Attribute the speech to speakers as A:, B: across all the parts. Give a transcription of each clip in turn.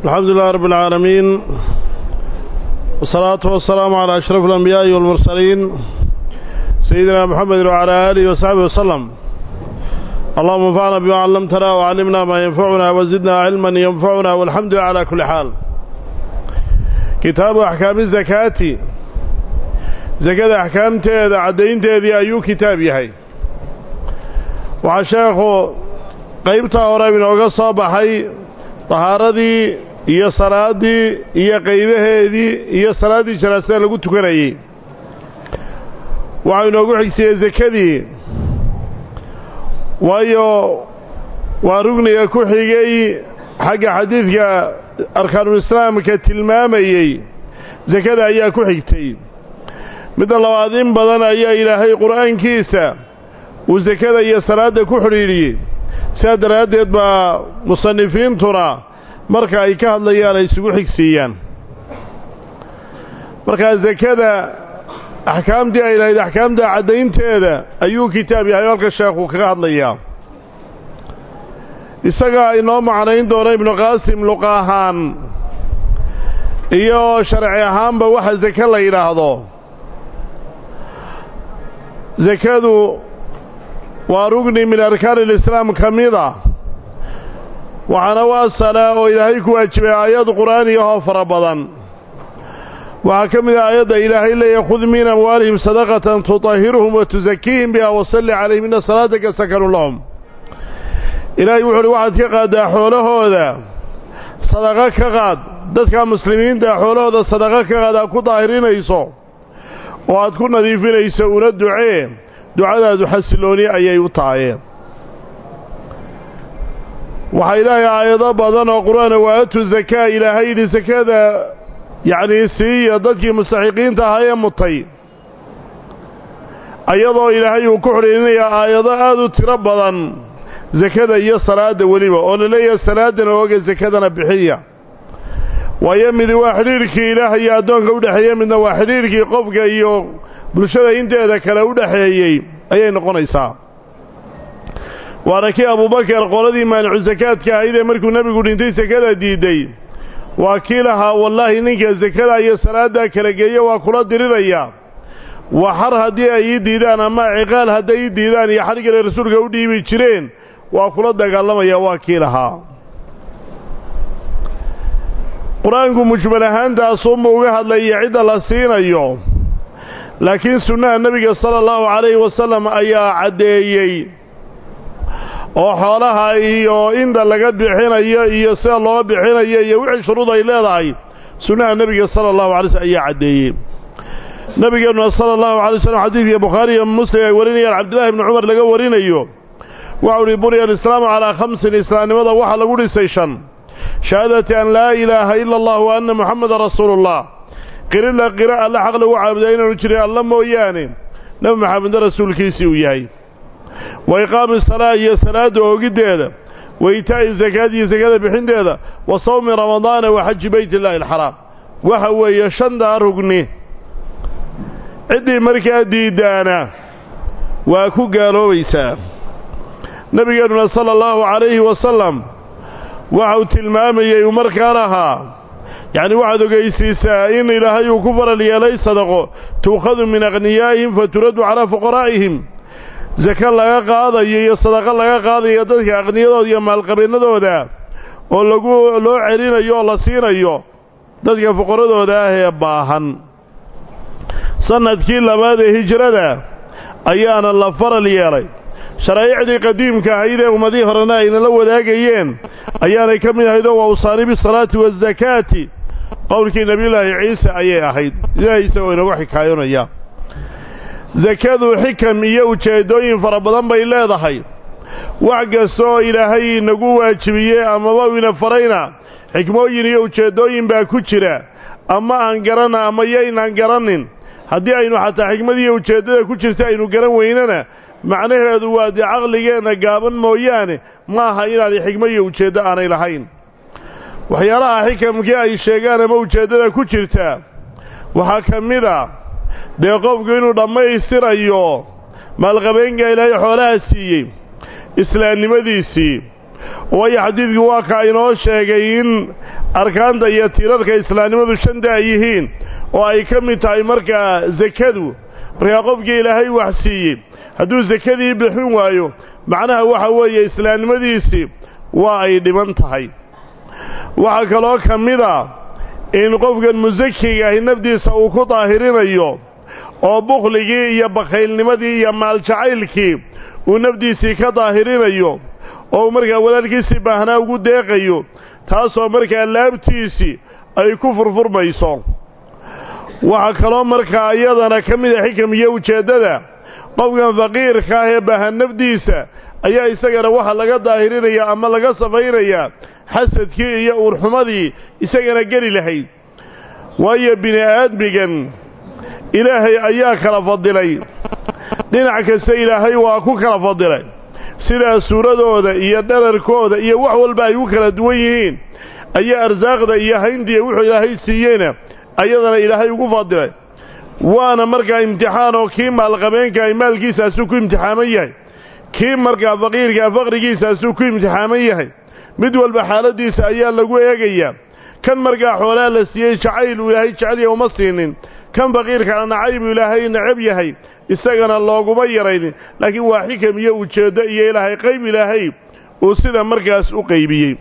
A: الحمد لله رب العالمين والصلاة والسلام على أشرف الأنبياء والمرسلين سيدنا محمد وعلى آله وصحبه وسلم اللهم انفعنا بما علمتنا وعلمنا ما ينفعنا وزدنا علما ينفعنا والحمد لله على كل حال كتاب أحكام الزكاة زكاة أحكام تيدا عدين تيدي أيو كتاب يهي وعشاقه qaybta hore inooga soo baxay tahaaradii iyo salaadii iyo qaybaheedii iyo salaaddii janaasada lagu tukanayey waxaa inoogu xigsiiyey sekadii waayo waa rugniga ku xigay xagga xadiidka arkaanulislaamka tilmaamayey sekada ayaa ku xigtay midda labaad in badan ayaa ilaahay qur'aankiisa uu sekada iyo salaadda ku xidhiidhiyey sidaa daraaddeed baa musanifiintuna marka ay ka hadlayaan ay isugu xigsiiyaan markaa sekada axkaamtii ay lahayd axkaamta caddaynteeda ayuu kitaab yahay halka sheekhu kaga hadlayaa isagaa inoo macnayn doona ibnu qaasim luqa ahaan iyo sharci ahaanba waxa seke la yidhaahdo sekadu waa rugni min arkaan alislaam ka mida waxaana u asala oo ilaahay ku waajibay aayad qur'aaniyahoo fara badan waxaa ka mid ah aayadda ilaahay leeyahy khud min amwaalihim sadaqatan tutahiruhum wa tusakiihim biha wasalli calayhim inna salaataka sakanun lahum ilaahay wuxu uhi waxaad ka qaaddaa xoolahooda sadaqo ka qaad dadka muslimiinta xoolahooda sadaqo ka qaad aad ku daahirinayso oo aad ku nadiifinayso una ducee ducadaadu xasilooni ayay u taayeen waxaa ilaahay aayado badan oo qur-aana waatu zakaa ilaahay yidhi sakada yacnii siiya dadkii mustaxiqiinta ahaa ee mutay ayadoo ilaahay uu ku xidhiirinayaa aayado aad u tiro badan sakada iyo salaadda weliba oo la leeyahay salaaddana ooga sakadana bixiya waayo midi waa xidhiirkii ilaah iyo addoonka u dhexeeya midna waa xidhiirkii qofka iyo bulshada inteeda kale u dhexeeyey ayay noqonaysaa waana kii abubakar qoladii maanicu sakaadka ahayd ee markuu nebigu dhintay sakada diidday waa kii lahaa wallaahi ninka sakada iyo salaaddaa kala geeya waa kula diriraya waa xar haddii ay ii diidaan ama ciqaal hadday ii diidaan iyo xadhigale rasuulka u dhiibi jireen waa kula dagaalamaya waa kii lahaa qur-aanku mujmal ahaantaasuunba uga hadlaya cidda la siinayo laakiin sunnaha nebiga sala allahu calayhi wasalam ayaa caddeeyey oo xoolaha iyo inta laga bixinayo iyo sida loo bixinayo iyo wixii shuruud ay leedahay sunnaha nebiga sala allahu alay slm ayaa caddeeyey nebigeennuna sala allahu alay slam xadiidka bukhaari iyo muslim ay warinayaan cabdillahi ibni cumar laga warinayo waxau uhi buriya alislaamu calaa khamsin islaamnimada waxaa lagu dhisay shan shahaadati an laa ilaaha ila allah wa anna muxameda rasuulullah qirila qira alla xaq lagu caabudaa inaanu jirin alla mooyaane nebi maxamedna rasuulkiisii uu yahay wa iqaami salaa iyo salaadda oogiddeeda wa itaa'i sakaad iyo sakada bixinteeda wa sawmi ramadaana wa xaji beyt illaahi alxaraam waxa weeye shantaa rugni ciddii markaa diiddaana waa ku gaaloobaysaa nebigeennuna sala allahu calayhi wasalam waxa uu tilmaamayey uu markaa lahaa yacni waxaad ogeysiisaa in ilaahay uu ku faral yeelay sadaqo tuukhadu min akhniyaa'ihim fa turaddu calaa fuqaraa'ihim sake laga qaadayo iyo sadaqo laga qaadayo dadka aqniyadooda iyo maalqabeennadooda oo lagu loo celinayo oo la siinayo dadka fuqaradooda ah ee baahan sannadkii labaad ee hijrada ayaana la faral yeelay sharaaicdii qadiimka ahayd ee ummadihii horena ayna la wadaagayeen ayaanay ka mid ahayd oo waa usaani bisalaati waazakaati qowlkii nebiyullaahi ciise ayay ahayd ilaahay isagoo inagu xikaayonaya sakadu xikam iyo ujeeddooyin fara badan bay leedahay wax kasta oo ilaahay inagu waajibiyey amaba ina farayna xikmooyin iyo ujeeddooyin baa ku jira ama aan garana ama yaynaan garanin haddii aynu xataa xikmadiiyo ujeeddada ku jirta aynu garan weynana macnaheedu waa dee caqligeenna gaaban mooyaane ma aha inaanay xikmo iyo ujeeddo aanay lahayn waxyaalaha xikamkii ay sheegaan ama ujeeddada ku jirta waxaa ka mid a dee qofku inuu dhammaystirayo maalqabeenka ilaahay xoolaha siiyey islaamnimadiisii waayo xadiidku waa ka inoo sheegay in arkaanta iyo tiirarka islaamnimadu shanta ay yihiin oo ay ka mid tahay markaa sakadu markaa qofkii ilaahay wax siiyey hadduu sakadii bixin waayo macnaha waxa weeye islaamnimadiisii waa ay dhiban tahay waxaa kaloo ka mid a in qofkan musakiga ahi nafdiisa uu ku daahirinayo oo bukhligii iyo bakhaylnimadii iyo maaljacaylkii uu nafdiisii ka daahirinayo oo markaa walaalkiisii baahnaa ugu deeqayo taasoo markaa laabtiisii ay ku furfurmayso waxaa kaloo markaa iyadana ka mid a xikam iyo ujeeddada qofkan faqiirka ah ee baahan nafdiisa ayaa isagana waxa laga daahirinaya ama laga safaynayaa xasadkii iyo uurxumadii isagana geli lahayd waayo bini aadmigan ilaahay ayaa kala fadilay dhinac kasta ilaahay waa ku kala fadilay sidaa suuradooda iyo dherarkooda iyo wax walba ay u kala duwan yihiin ayaa arsaaqda iyo hayntiiya wuxuu ilaahay siiyeyna ayadana ilaahay ugu fadilay waana markaa imtixaan oo kii maalqabeenka ay maalkiisaasuu ku imtixaaman yahay kii markaa faqiirkaa faqrigiisaasuu ku imtixaaman yahay mid walba xaaladiisa ayaa lagu eegayaa kan markaa xoolaa la siiyey jacayl uu ilaahay jecelya uma siinin kan faqiirkana nacaybu ilaahay necab yahay isagana looguma yaraynin laakiin waa xikam iyo ujeeddo iyo ilaahay qayb ilaahay uu sida markaas u qaybiyey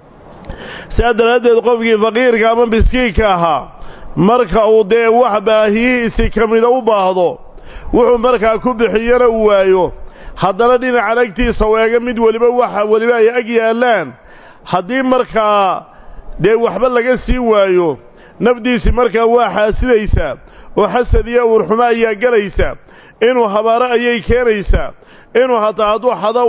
A: sidaa daraaddeed qofkii faqiirka ama miskiinka ahaa marka uu dee wax baahiyihiisii ka mida u baahdo wuxuu markaa ku bixiyana uu waayo haddana dhinacan agtiisa u eega mid weliba waxa weliba ay ag yaallaan haddii markaa dee waxba laga siin waayo nafdiisii markaa waa xaasidaysaa oo xasad iyo uurxumo ayaa gelaysa inuu habaaro ayay keenaysaa inuu hataa hadduu xado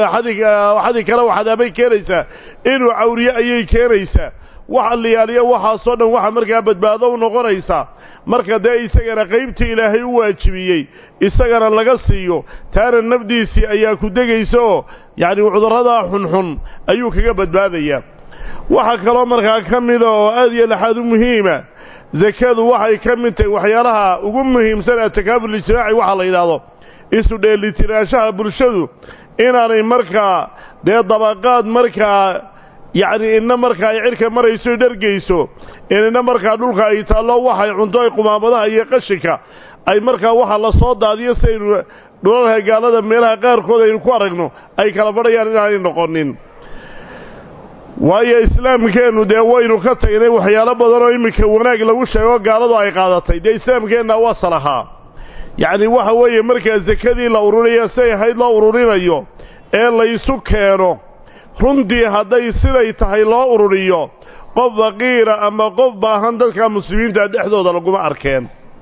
A: xadi kale waxadaabay keenaysaa inuu cawriye ayay keenaysaa wax alliyaaliyo waxaasoo dhan waxa markaa badbaado u noqonaysaa marka dee isagana qaybtii ilaahay u waajibiyey isagana laga siiyo taana nafdiisii ayaa ku degaysa oo yacni cudurradaa xunxun ayuu kaga badbaadayaa waxaa kaloo markaa ka mida oo aad iyo laxaad u muhiima sakadu waxay ka mid tahay waxyaalaha ugu muhiimsan atakaaful ijtimaaci waxaa la yidhaahdo isu dheelitiraanshaha bulshadu inaanay markaa dee dabaqaad markaa yacni inna markaa ay cidhka marayso y dhargayso inina markaa dhulka ay taallo waxay cunto ay qumaamadaha iyo qashinka ay markaa waxa la soo daadiyo si aynu dhulalka gaalada meelaha qaarkood aynu ku aragno ay kala badhayaan inaanay noqonin waayo islaamkeennu dee waynu ka tagnay waxyaalo badan oo iminka wanaag lagu sheego gaaladu ay qaadatay dee islaamkeenna waa salahaa yacni waxa weeye markaa sakadii la ururinayo siay ahayd loo ururinayo ee laysu keeno runtii hadday siday tahay loo ururiyo qof faqiira ama qof baahan dadka muslimiinta dhexdooda laguma arkeen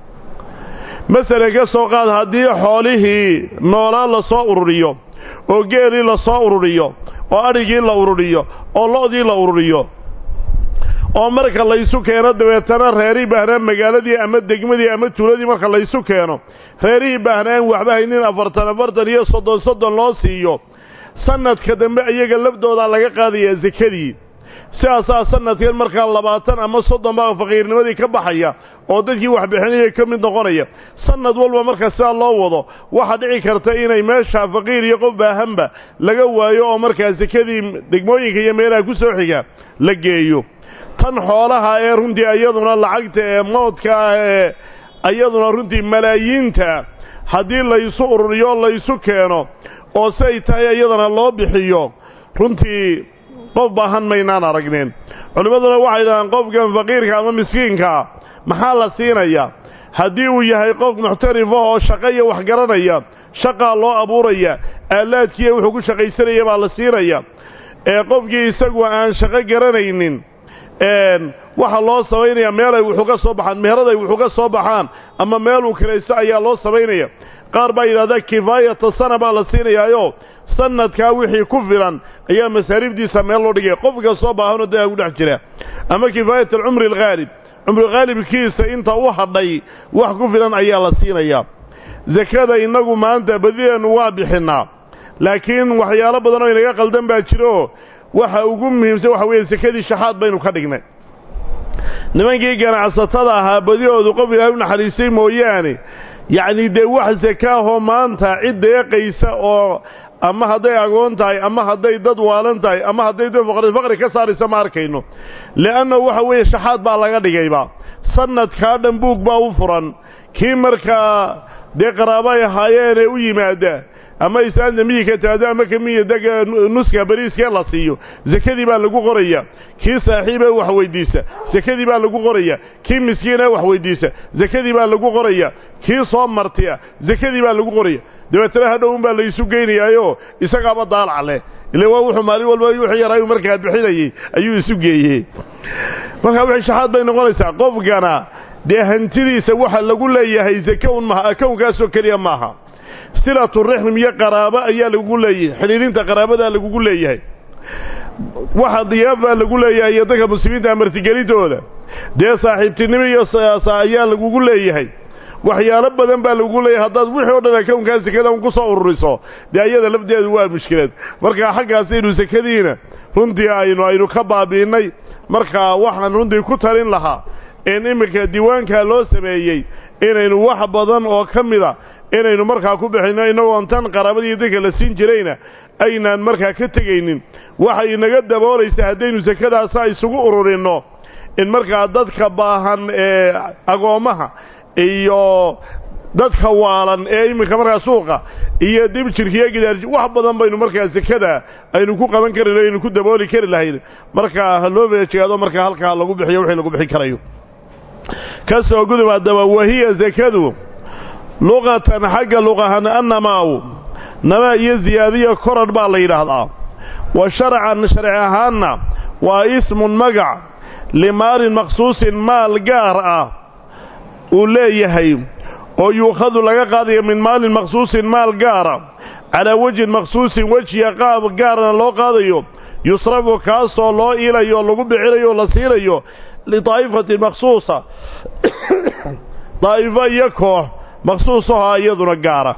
A: masalan ka soo qaad haddii xoolihii noolaa la soo ururiyo oo geelii la soo ururiyo oo adhigii la ururiyo oo lo'dii la ururiyo oo marka laysu keeno dabeetana reerihii baahnaa magaaladii ama degmadii ama tuuladii marka laysu keeno reerihii baahnaan waxba haynin afartan afartan iyo soddon soddon loo siiyo sanadka dambe iyaga lafdoodaa laga qaadayaa sekadii sidaasaa sanadkan markaa labaatan ama soddon baa faqiirnimadii ka baxaya oo dadkii waxbixinaya ka mid noqonaya sanad walba marka sidaa loo wado waxaa dhici karta inay meesha faqiir iyo qof baahanba laga waayo oo markaa sekadii degmooyinka iyo meelaha ku soo xiga la geeyo tan xoolaha ee runtii iyaduna lacagta ee moodka ah ee iyaduna runtii malaayiinta haddii laysu ururiyo laysu keeno oo si ay tahay iyadana loo bixiyo runtii qof baahan maynaan aragneen culimmaduna waxay dhahaan qofkan faqiirka ama miskiinkaa maxaa la siinayaa haddii uu yahay qof muxtarifa oo shaqo iyo wax garanaya shaqaa loo abuuraya aalaadkiiya wuxuu ku shaqaysanaya baa la siinaya ee qofkii isagu aan shaqo garanaynin waxaa loo samaynayaa meel ay wuxuu ka soo baxaan meherad ay wuxuu ka soo baxaan ama meeluu kiraysto ayaa loo samaynaya qaar baa yidhahdaa kifaayata sana baa la siinayaayo sanadkaa wixii ku filan ayaa masaariifdiisa meel loo dhigaya qofka soo baahanoo dagaa ku dhex jira ama kifaayat alcumri alghaalib cumri khaalibkiisa inta u hadhay wax ku filan ayaa la siinayaa sakada innagu maanta badideennu waa bixinnaa laakiin waxyaalo badan oo inaga qaldan baa jiro waxa ugu muhiimsan waxa weeye sekadii shaxaad baynu ka dhignay nimankii ganacsatada ahaa badihoodu qof ilaahay u naxariistay mooyaane yacni dee wax sakaahoo maanta cid deeqaysa oo ama hadday agoon tahay ama hadday dad waalan tahay ama hadday dad faqri ka saaraysa ma arkayno li'anna waxa weeye shaxaad baa laga dhigayba sanadkaa dhan buug baa u furan kii markaa dee qaraabo ay ahaayeenee u yimaada ama islaanta miyiga taado ama kamiya dega nuska bariiskee la siiyo sakadii baa lagu qoraya kii saaxiibee wax weydiisa sakadii baa lagu qoraya kii miskiinee wax weydiisa sakadii baa lagu qoraya kii soo martiya sakadii baa lagu qoraya dabeetana hadhow un baa laysu geynayaayo isagaaba daalac leh ile waa wuxuu maalin walba wuxuu yaraayu markaa bixinayey ayuu isu geeyey markaa wixii shaxaad bay noqonaysaa qofkana dee hantidiisa waxa lagu leeyahay sake un maha akownkaasoo keliya maaha silatu rixm iyo qaraabo ayaa lagugu leeyahay xidhiirinta qaraabadaa lagugu leeyahay waxa diyaafaa lagu leeyahay iyo dadka muslimiinta martigelintooda dee saaxiibtinimo iyo ayaa lagugu leeyahay waxyaalo badan baa lagugu leeyahay haddaad wixii o dhan akownkaa sekada un ku soo ururiso dee ayada lafdeedu waa mushkilad markaa xaggaasaynu sekadiina runtii aynu aynu ka baabi'innay markaa waxaan runtii ku talin lahaa in iminka diiwaankaa loo sameeyey inaynu wax badan oo ka mida inaynu markaa ku bixinno innagoon tan qaraabadii dadka la siin jirayna aynaan markaa ka tegaynin waxay inaga daboolaysa haddaynu sakadaasa isugu ururinno in markaa dadka baahan ee agoommaha iyo dadka waalan ee iminka markaa suuqa iyo dib jirka iyo gidaarji wax badan baynu markaa sekada aynu ku qaban kari aynu ku dabooli kari lahayn markaa ha loo feejigaado markaa halkaa lagu bixiyo wixii lagu bixin karayo ka soo gudub haddaba wahiya sakadu luqatan xagga luqahan annamaaw namaa iyo ziyaadiya korarh baa la yidhaahdaa wa sharcan sharci ahaanna waa ismun magac limaalin maqsuusin maal gaar ah uu leeyahay oo yuukhadu laga qaadayo min maalin maqsuusin maal gaara calaa wejhin maqsuusin wejiya qaab gaarna loo qaadayo yusrafu kaasoo loo iilayo lagu bixinayo o la siinayo lidaa'ifatin maqsuusa daa'ifo iyo koox maqsuusaho iyaduna gaara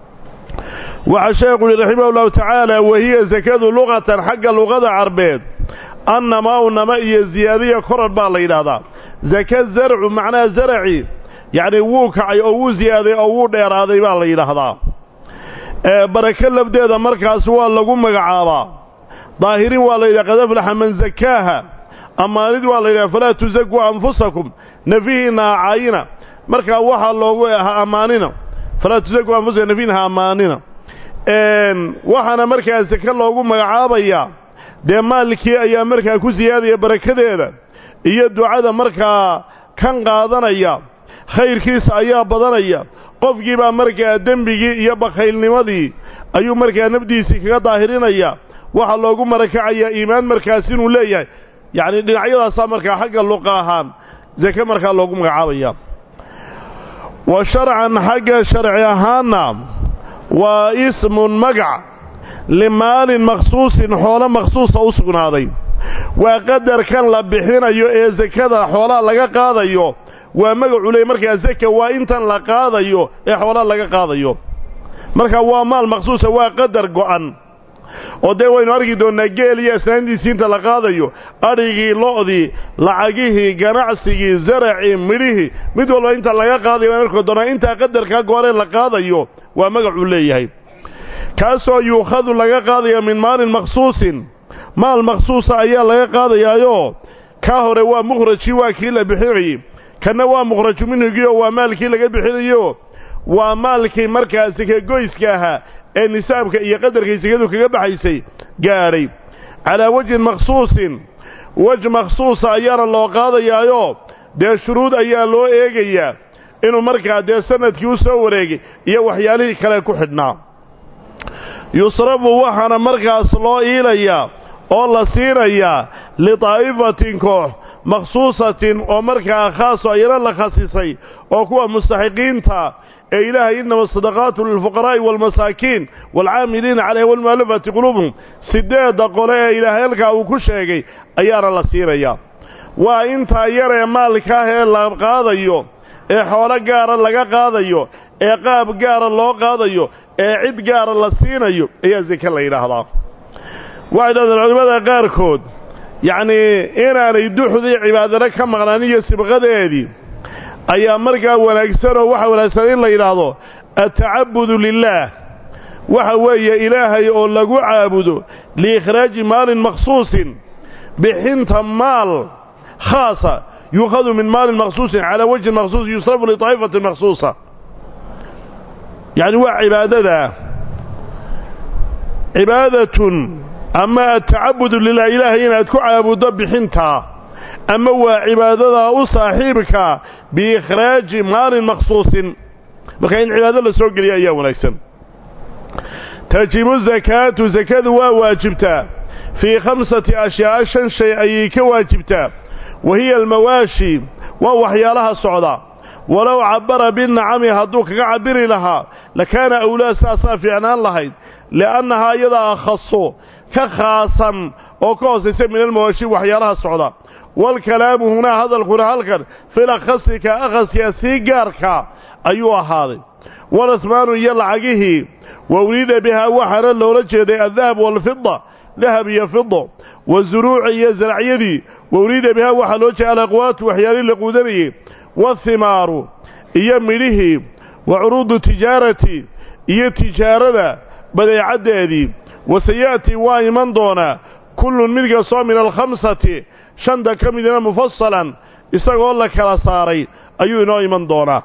A: waxaa sheekhu yihi raximah ullahu tacaala wahiya sakadu luqatan xagga luqada carbeed annamaau nama iyo ziyaadiya korarh baa la yidhaahdaa zaka zarcu macnaha zaraci yacni wuu kacay oo wuu ziyaaday oo wuu dheeraaday baa la yidhaahdaa barako lafdeeda markaas waa lagu magacaabaa daahirin waa la yidhaha qad aflaxa man zakaaha ammaanid waa la yidhaha falaa tusakuu anfusakum nafihiinna ha caayina markaa waxaa loogu ha ammaanina falaa tusakuu anfusakum nafihiina ha ammaanina waxaana markaa sake loogu magacaabayaa dee maalkii ayaa markaa ku siyaadaya barakadeeda iyo ducada markaa kan qaadanaya khayrkiisa ayaa badanaya qofkii baa markaa dembigii iyo bakhaylnimadii ayuu markaa nafdiisii kaga daahirinaya waxaa loogu marakacayaa iimaan markaas inuu leeyahay yacni dhinacyadaasaa markaa xagga luqa ahaan sake markaa loogu magacaabaya wa sharcan xagga sharci ahaanna waa ismun magac limaalin maqsuusin xoolo maqsuusa u sugnaaday waa qadarkan la bixinayo ee sakada xoolaha laga qaadayo waa magacu leey markaa saka waa intan la qaadayo ee xoolaha laga qaadayo marka waa maal maqsuusa waa qadar go'an oo dee waynu arki doonnaa geel iyo asnaantiisii inta la qaadayo adhigii lo'dii lacagihii ganacsigii zaracii midhihii mid walba inta laga qaadayo waan arki doonnaa intaa qadarkaa gooree la qaadayo waa magacuu leeyahay kaasoo yuukhadu laga qaadaya min maalin maqsuusin maal maqsuusa ayaa laga qaadayaayoo kaa hore waa mukhrajkii waa kii la bixinayey kanna waa mukhraju minhigiioo waa maalkii laga bixinayo waa maalkii markaa sakagoyska ahaa ee nisaabka iyo qadarkay sakadu kaga baxaysay gaadhay calaa wejhin maqsuusin wej maqsuusa ayaana loo qaadayaayoo dee shuruud ayaa loo eegayaa inuu markaa dee sanadkii u soo wareegay iyo waxyaalihii kale ku xidhnaa yusrafu waxaana markaas loo iilayaa oo la siinayaa lidaa'ifatin koox makhsuusatin oo markaa khaaso ayana la khasisay oo kuwa mustaxiqiinta ee ilaahay innama sadaqaatu lilfuqaraa'i waalmasaakiin waalcaamiliina calayha waalmu'allafati quluubuhum siddeedda qole ee ilaahay halkaa uu ku sheegay ayaana la siinayaa waa intaa yaree maalkaah ee la qaadayo ee xoolo gaara laga qaadayo ee qaab gaara loo qaadayo ee cid gaara la siinayo ayaa seke la yidhaahdaa waxay dhahdeen culimmada qaarkood yacnii inaanay duxdii cibaadana ka maqnaan iyo sibqadeedii ayaa markaa wanaagsanoo waxa wanaagsan in la yidhaahdo atacabudu lilaah waxa weeye ilaahay oo lagu caabudo liikhraaji maalin makhsuusin bixinta maal khaasa yuukhadu min maalin makhsuusin calaa wajhin makhsuus yusrafu litaa'ifatin makhsuusa yacni waa cibaadadaa cibaadatun ama atacabudu lilah ilaahay inaad ku caabuddo bixintaa ama waa cibaadadaa u saaxiibka biikhraaji maalin makhsuusin marka in cibaado la soo geliya ayaa wanaagsan tajibu zakaatu sakadu waa waajibtaa fii khamsati ashyaa shan shay ayay ka waajibtaa wa hiya almawaashi waa waxyaalaha socda walow cabbara binacami hadduu kaga cabiri lahaa lakaana awlaa saasaa fiicnaan lahayd li'annahaa iyadaa akhaso ka khaasan oo ka hoosaysa min almawaashi waxyaalaha socda waalkalaamu hunaa hadalkuna halkan fil akhasika akhaska sii gaarka ayuu ahaaday walasmaanu iyo lacagihii wa uriida bihaa waxaana loola jeeday addahab waalfida dahab iyo fido wazuruuci iyo zaracyadii wa uriida bihaa waxaa loo jeeda alaqwaatu waxyaalihii la quudanayey wathimaaru iyo midhihii wa curuudu tijaarati iyo tijaarada badeecaddeedii wasaya'tii waa iman doonaa kullun mid kastoo min alkhamsati shanta ka midina mufasalan isagoo la kala saaray ayuu inoo iman doonaa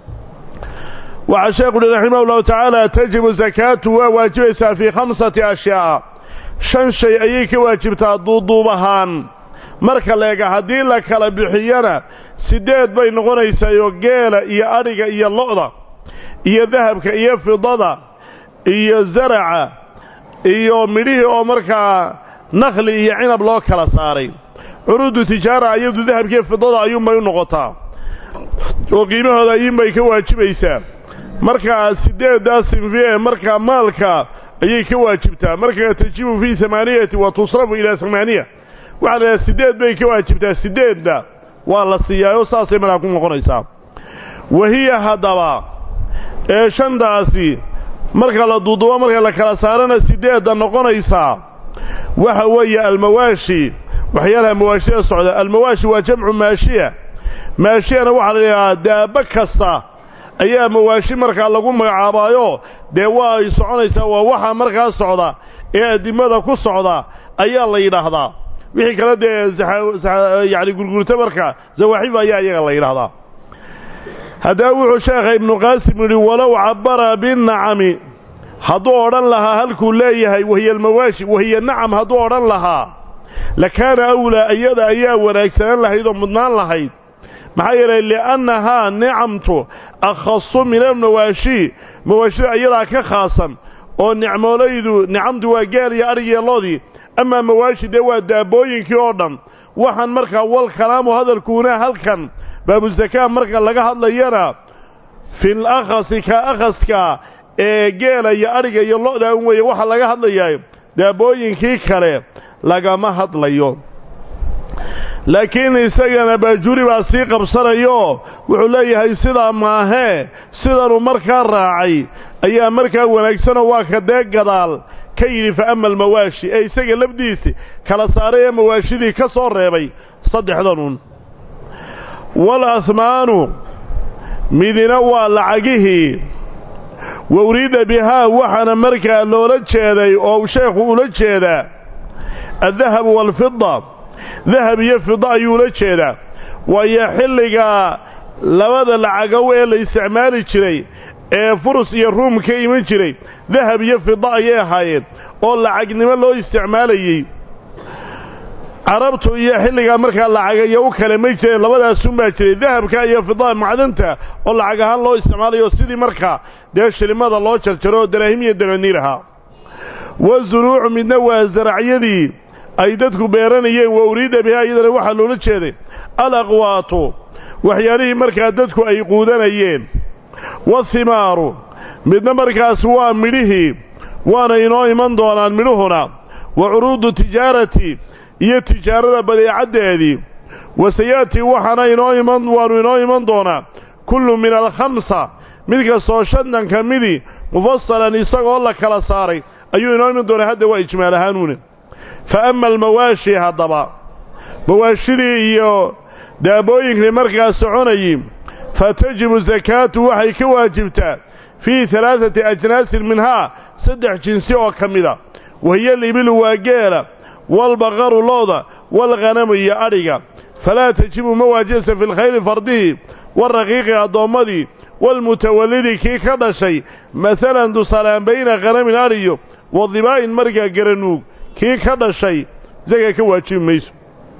A: waxaa sheekhu uhi raximah ullahu tacaala tajibu zakaatu waa waajibaysaa fii khamsati ashyaa shan shay ayay ka waajibtaa duuduub ahaan marka leega haddii la kala bixiyana siddeed bay noqonaysaayoo geela iyo adhiga iyo lo'da iyo dahabka iyo fidada iyo zaraca iyo midhihii oo markaa nakhli iyo cinab loo kala saaray curuudu tijaara iyadu dahabkiiyo fidada ayuunbay u noqotaa oo qiimahooda ayuunbay ka waajibaysaa markaa siddeeddaa sinfi ee markaa maalka ayay ka waajibtaa markaa tajibu fii amaaniyati wa tusrafu ilaa amaaniya waxaa la idhaha siddeed bay ka waajibtaa siddeedda waa la siiyaayo saasay markaa ku noqonaysaa wahiya haddaba ee shantaasi marka la duudubo marka la kala saarana siddeedda noqonaysaa waxa weeye almawaashi waxyaalaha mawaashida socda almawaashi waa jamcu maashiya maashiyana waxaa la idhahaa daaba kasta ayaa mawaashi markaa lagu magacaabaayo dee waa ay soconaysaa waa waxa markaa socda ee addimada ku socda ayaa la yidhaahdaa wixii kale dee yacni gurgurta marka zawaaxib ayaa iyaga la yidhaahdaa haddaba wuxuu sheekha ibnu qaasim yidhi walow cabbara binnacami hadduu odhan lahaa halkuu leeyahay wahiya almawaashi wahiya nacam hadduu odhan lahaa lakaana awlaa iyada ayaa wanaagsanaan lahayd oo mudnaan lahayd maxaa yeelay li'annahaa nicamtu akhasu min almawaashi mawaashida iyadaa ka khaasan oo nicmoolaydu nicamtu waa geel iyo adhigiyo loodii amaa mawaashi dee waa daabooyinkii oo dhan waxaan markaa wal kalaamu hadalkuuna halkan baabuzakaa marka laga hadlayana fil akhasi ka akhaska ee geela iyo adhiga iyo lo'da un weeye waxaa laga hadlayaa daabooyinkii kale lagama hadlayo laakiin isagana baajuuri baa sii qabsanayo wuxuu leeyahay sidaa maahee sidanuu markaa raacay ayaa markaa wanaagsanoo waa ka dee gadaal ka yidhi fa ama almawaashi ee isaga lafdiisi kala saaray ee mawaashidii ka soo reebay saddexdanun wal ahmaanu midina waa lacagihii wa uriida bihaa waxaana markaa loola jeeday oo sheekhu ula jeedaa addahabu waalfida dahab iyo fida ayuu ula jeedaa waayo xilligaa labada lacagow ee la isticmaali jiray ee furus iyo ruum ka iman jiray dahab iyo fida ayay ahaayeen oo lacagnimo loo isticmaalayey carabtu iyo xilligaa markaa lacagayo u kale may jireen labadaasunbaa jiray dahabka iyo fida macdanta oo lacag ahaan loo isticmaalayo sidii markaa dee shilimada loo jarjaro oo daraahim iyo dananiir ahaa wa zuruucu midna waa zaracyadii ay dadku beeranayeen wa uriida bihaa iyadana waxaa loola jeeday alaqwaatu waxyaalihii markaa dadku ay quudanayeen wathimaaru midna markaas waa midhihii waana inoo iman doonaan midhuhuna wa curuudu tijaarati iyo tijaarada badeecaddeedii wasayaati waxaana inoo iman waanu inoo iman doonaa kullu min alkhamsa mid kastoo shantan ka midii mufasalan isagoo la kala saaray ayuu inoo iman doonaa hadda waa ijmaal ahaanuune fa ama almawaashi haddaba mawaashidii iyo daabooyinkii markaa soconayi fa tajibu sakaatu waxay ka waajibtaa fii halaaثati ajnaasin minhaa saddex jinsi oo ka mida wahiya libilu waa geela walbaqaru looda walghanamu iyo adhiga falaa tajibu ma waajibaysa fi lkhayli fardihi waraqiiqi addoommadii walmutawallidi kii ka dhashay masalan tusaalaan bayna khanamin adhiyo wadibaa'in markaa garanuug kii ka dhashay isaga ka waajibi mayso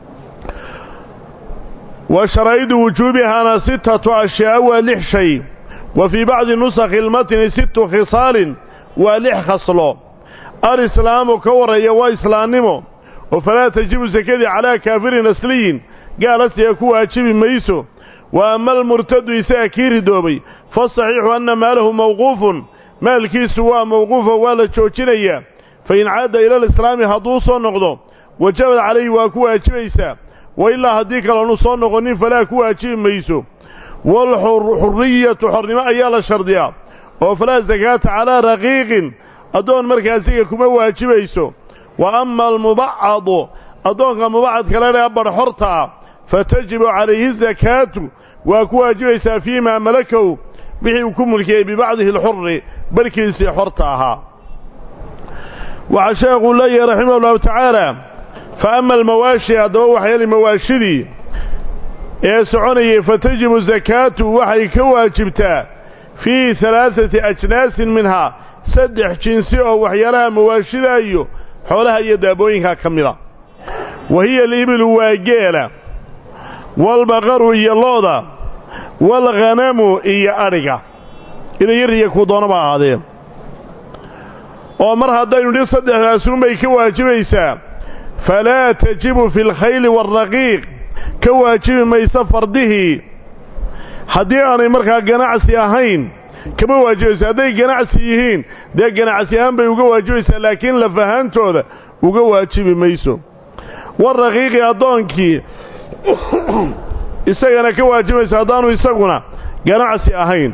A: wa sharaa'idu wujuubihaana sittatu ashyaa waa lix shay wa fii bacdi nusakhi ilmatni sittu khisaalin waa lix khaslo alislaamu ka warreeya waa islaannimo oo falaa tajibu sakadii calaa kaafirin asliyin gaal asliga ku waajibi mayso wa ama almurtadu isaga kii ridoobay fasaxiixu anna maalahu mawquufun maalkiisu waa mawquufo waa la joojinayaa fa in caada ila alislaami hadduu soo noqdo wajabad calayhi waa ku waajibaysaa wa ilaa haddii kaloonu soo noqonin falaa ku waajibi mayso waalxurriyatu xornimo ayaa la shardiyaa oo falaa sakaata calaa raqiiqin addoon markaasiga kuma waajibayso wa ama almubacadu addoonka mubacadka ladhaha badhxortaa fa tajibu calayhi sakaatu waa ku waajibaysaa fii maa malakow wixii uu ku mulkiyey bibacdihi alxurri barhkiisii xorta ahaa waxaa sheekuu leeyahay raximah ullahu tacaala fa ama almawaashi haddaba waxyaali mawaashidii ee soconayay fa tajibu sakaatu waxay ka waajibtaa fii halaaثati ajnaasin minhaa saddex jinsi oo waxyaalaha mawaashida iyo xoolaha iyo daabooyinkaa ka mida wa hiya alibilu waa geela waalbaqaru iyo looda waalghanamu iyo adhiga idayariya kuu doonaba ahaadee oo mar haddaynu dhi saddexdaasuunbay ka waajibaysaa falaa tajibu fi alkhayli waaraqiiq ka waajibi mayso fardihii haddii aanay markaa ganacsi ahayn kama waajibayso hadday ganacsi yihiin dee ganacsi ahaan bay uga waajibaysaa laakiin laf ahaantooda uga waajibi mayso waraqiiqi addoonkii isagana ka waajibaysa haddaanu isaguna ganacsi ahayn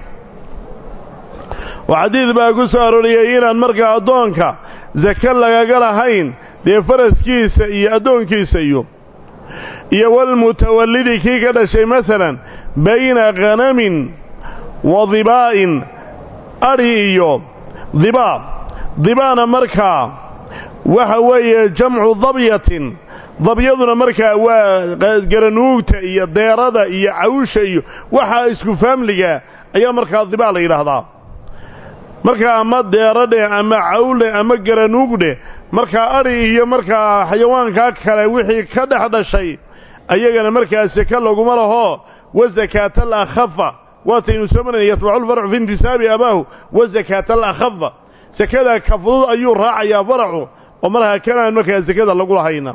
A: oo xadiid baa ku soo arooriyey inaan markaa addoonka sake lagaga lahayn dee faraskiisa iyo addoonkiisa iyo iyo walmutawallidi kii ka dhashay masalan bayna khanamin wa dibaa'in adhi iyo dibaa dibaana markaa waxa weeye jamcu dabyatin dabyaduna markaa waa garanuugta iyo deerada iyo cawsha iyo waxaa isku faamliga ayaa markaa dibaa la yidhaahdaa markaa ama deeradheh ama cawle ama garanuugdheh markaa adhi iyo markaa xayawaankaa kale wixii ka dhex dhashay ayagana markaa seke laguma laho wa sakaata alakhafa waataynu soo marnay yatbaculfarcu fi intisaabi abaahu wa sakaata alakhafa sekada ka fudud ayuu raacayaa faracu oo markaa kanaan markaa sekada lagu lahayna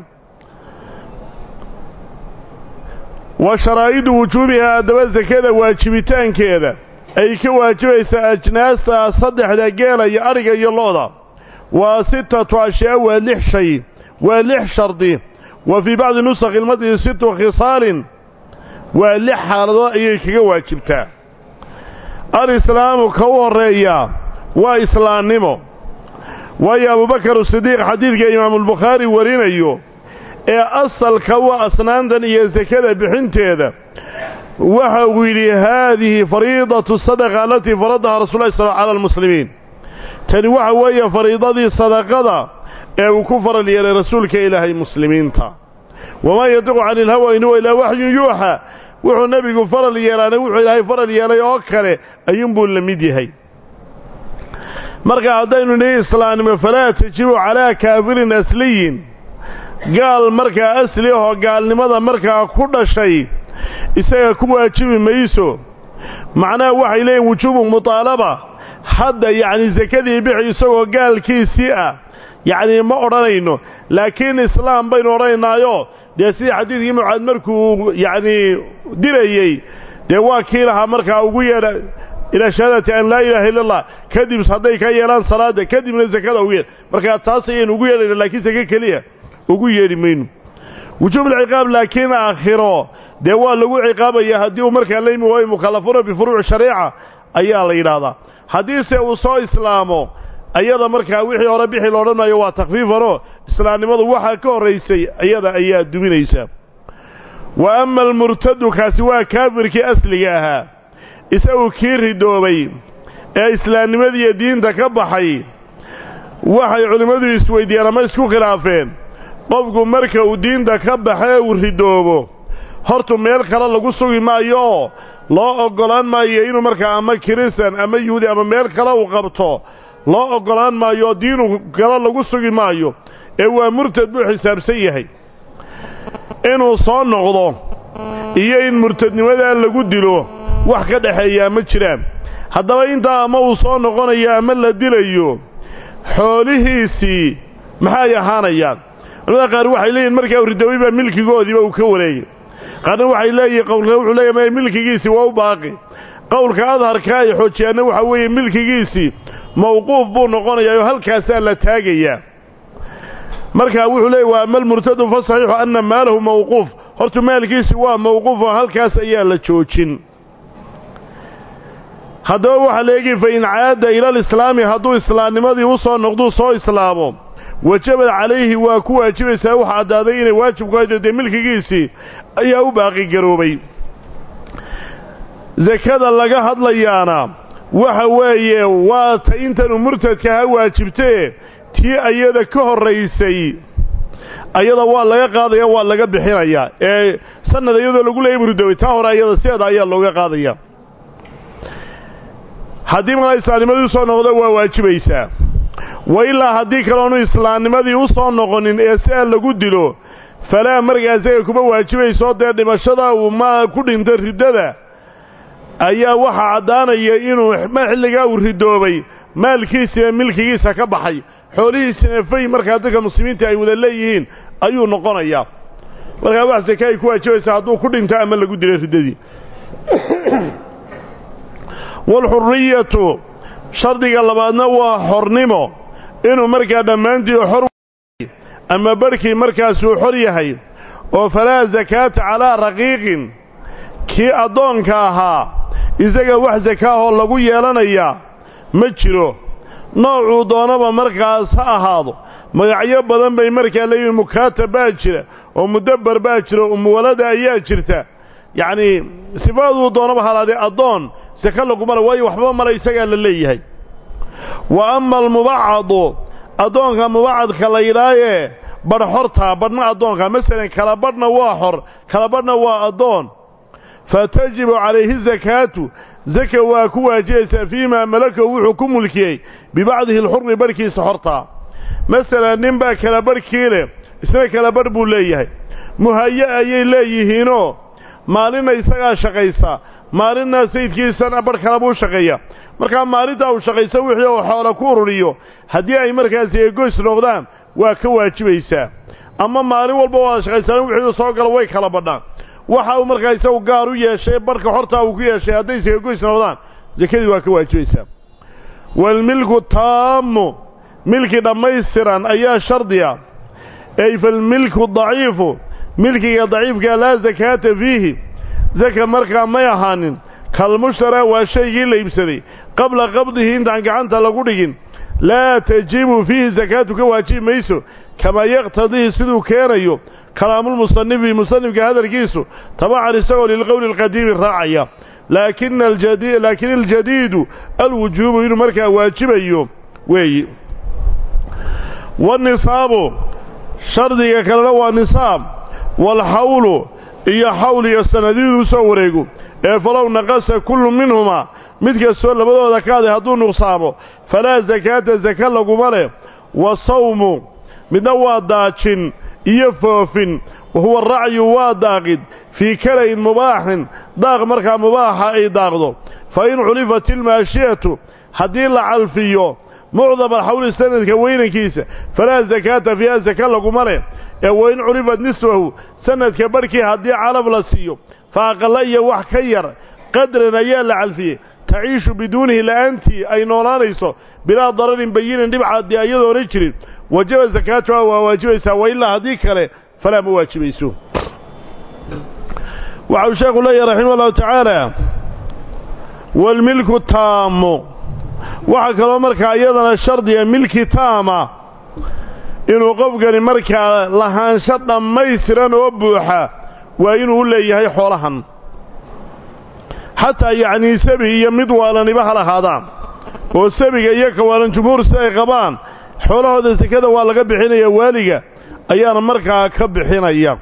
A: wa sharaa'idu wujuubihaa haddaba sekada waajibitaankeeda ay ka waajibaysaa ajnaasta saddexda geela iyo adhiga iyo looda waa sittatu ashyaa waa lix shay waa lix shardi wa fii bacdi nusakhi ilmadii sittu khisaalin waa lix xaaladood ayay kaga waajibtaa alislaamu ka u horreeyaa waa islaannimo waayo abubakar sidiiq xadiidka imaamulbukhaari warinayo ee asalka waa asnaantan iyo sekada bixinteeda waxa uu yidhi haadihi fariidatu sadaqa alatii faradaha rasul llahi sal cala almuslimiin tani waxa weeye fariidadii sadaqada ee uu ku faral yeelay rasuulka ilaahay muslimiinta wamaa yadiqu cani ilhawa in huwa ilaa waxyun yuuxa wuxuu nebigu faral yeelaana wuxuu ilaahay faral yeelay oo kale ayuunbuu la mid yahay marka haddaynu nihi islaannimo falaa tajibu calaa kaafirin asliyin gaal markaa asli ahoo gaalnimada markaa ku dhashay isaga ku waajibi mayso macnaha waxay leeyihin wujuubu mutaalaba hadda yacni sakadii bixi isagoo gaalkiisii ah yacnii ma odhanayno laakiin islaam baynu odhanaynaayo dee sidii xadiidkii mucaad markuu yacnii dirayey dee waa kii lahaa markaa ugu yeedha ilaa shahaadati an laa ilaaha illa allah kadib hadday ka yeelaan salaadda kadibna sakada ugu yeedh markaa taas ayaynu ugu yeedhayna laakiin sake keliya ugu yeedhi mayno wujuubulciqaab laakiin aakhiro dee waa lagu ciqaabaya haddii uu markaa la yimi waayo mukallafuna bifuruuci shariica ayaa la yidhaahdaa haddiise uu soo islaamo ayada markaa wixii hore bixi loodhan maayo waa takfiifanoo islaamnimadu waxaa ka horraysay ayada ayaa duminaysa wa ama almurtadu kaasi waa kaafirkii asliga ahaa isagu kii ridoobay ee islaamnimadiiyo diinta ka baxay waxay culimmadu isweydiiyeen ama isku khilaafeen qofku marka uu diinta ka baxee uu ridoobo hortu meel kale lagu sugi maayo oo loo oggolaan maayo inuu markaa ama kirisan ama yuhuudi ama meel kale uu qabto loo oggolaan maayo oo diinu kale lagu sugi maayo ee waa murtad buu xisaabsan yahay inuu soo noqdo iyo in murtadnimadaa lagu dilo wax ka dhexeeyaa ma jiraan haddaba intaa ama uu soo noqonayo ama la dilayo xoolihiisii maxay ahaanayaan culamada qaar waxay leeyihin markaa ridoobay baa milkigoodiiba uu ka wareegay qaarna waxay leeyihin qowlka wuxuu leeyahy milkigiisii waa u baaqi qowlka adharka ay xoojiyaanna waxaa weeye milkigiisii mawquuf buu noqonayaa oo halkaasaa la taagayaa markaa wuxuu leeyay waa ama almurtadu fa saxiixu anna maalahu mawquuf horta maalkiisi waa mawquuf oo halkaas ayaa la joojin haddaba waxaa leegi fa in caada ila alislaami hadduu islaamnimadii u soo noqduu soo islaamo wajabad calayhi waa ku waajibaysaa waxa caddaaday inay waajib ku haydo dee milkigiisii ayaa u baaqigaroobay sakada laga hadlayaana waxa weeye waa ta intanu murtadka ha waajibtee tii ayada ka horraysay ayada waa laga qaadaya waa laga bixinayaa ee sanad iyadoo lagu leeyay murdoobay taa hore ayada sideeda ayaa looga qaadaya haddii markaa islaamnimadii usoo noqdo waa waajibaysaa wa ilaa haddii kaloonu islaamnimadii u soo noqonin ee si aan lagu dilo falaa markaa isaga kuma waajibayso dee dhimashada uu ma ku dhinta riddada ayaa waxaa caddaanaya inuu ma xilligaa uu ridoobay maalkiisina milkigiisa ka baxay xoolihiisina fay markaa dadka muslimiinta ay wada leeyihiin ayuu noqonayaa markaa wax sake ay ku waajibaysaa hadduu ku dhinto ama lagu dilay riddadii waalxurriyatu shardiga labaadna waa xornimo inuu markaa dhammaantii xor ama barhkii markaasuu xor yahay oo falaa sakaata calaa raqiiqin kii addoonka ahaa isaga wax sakaahoo lagu yeelanayaa ma jiro noocuu doonaba markaas ha ahaado magacyo badan bay markaa leeyihin mukaatab baa jira oo mudabbar baa jira umuwalada ayaa jirta yacnii sifaaduu doonaba halaadee addoon saka lagumale waayo waxba male isagaa la leeyahay wa ama almubacadu addoonka mubacadka la yidhaayee badh xortaa badhna addoonka masalan kala badhna waa xor kala badhna waa addoon fa tajibu calayhi sakaatu zaka waa ku waajibaysaa fiimaa malakahu wuxuu ku mulkiyey bibacdihi alxurri barhkiisa xortaa masalan nin baa kala barhkii leh isna kala barh buu leeyahay muhaye ayay leeyihiinoo maalinna isagaa shaqaysaa maalinna sayidkiisana barh kale buu shaqeeya markaa maalintaa uu shaqaysa wixii uu xoola ku ururiyo haddii ay markaasi egoys noqdaan waa ka waajibaysaa ama maalin walba waa shaqaysaan wixii soo galo way kala badhaan waxa uu markaa isagu gaar u yeeshay barhka xortaa uu ku yeeshay hadday isagoys noqdaan sakadii waa ka waajibaysaa waalmilku taammu milki dhammaystiran ayaa shardiya ey falmilku daciifu milkiga daciifkaa laa sakaata fiihi saka markaa may ahaanin kalmushtaraa waa shaygii la iibsaday qabla qabdihi intaan gacanta lagu dhigin laa tajibu fiihi sakaatu ka waajibi mayso kamaa yaqtadihi siduu keenayo kalaamulmusanifi musanifka hadalkiisu tabacan isagoo lilqowli alqadiimi raacaya laakin aljadiidu alwujuubu inuu markaa waajibayo weeyi wanisaabu shardiga kalena waa nisaab waalxawlu iyo xawl iyo sanadiiduu soo wareego ee falow naqasa kullu minhumaa mid kastoo labadooda kaaday hadduu nuqsaamo falaa sakaata saka laguma leh wa sawmu midna waa daajin iyo foofin wa huwa racyu waa daaqid fii kalayn mubaaxin daaq markaa mubaaxa ay daaqdo fa in culifat ilmaashiyatu haddii la calfiyo mucdam alxawli sanadka weynankiisa falaa sakaata fiiha saka laguma leh ee wain culifat nisfahu sanadka barhkii haddii calaf la siiyo fa aqalla iyo wax ka yar qadran ayaa la calfiyey taciishu biduunihi la'aantii ay noolaanayso bilaa dararin bayinin dhibcaadii ayadoona jirin wajaba sakaatuha waa waajibaysaa wa ilaa haddii kale falaa ma waajibayso waxau sheekhu leeyahy raximah allahu tacaala waalmilku taammu waxaa kaloo markaa iyadana shardiga milki taama inuu qofkani markaa lahaansho dhammaystiran oo buuxa waa inuu u leeyahay xoolahan xataa yacnii sabi iyo mid waalaniba ha lahaadaan oo sabiga iyo kawaalan jumhuur si ay qabaan xoolahooda sekada waa laga bixinaya waaliga ayaana markaa ka bixinaya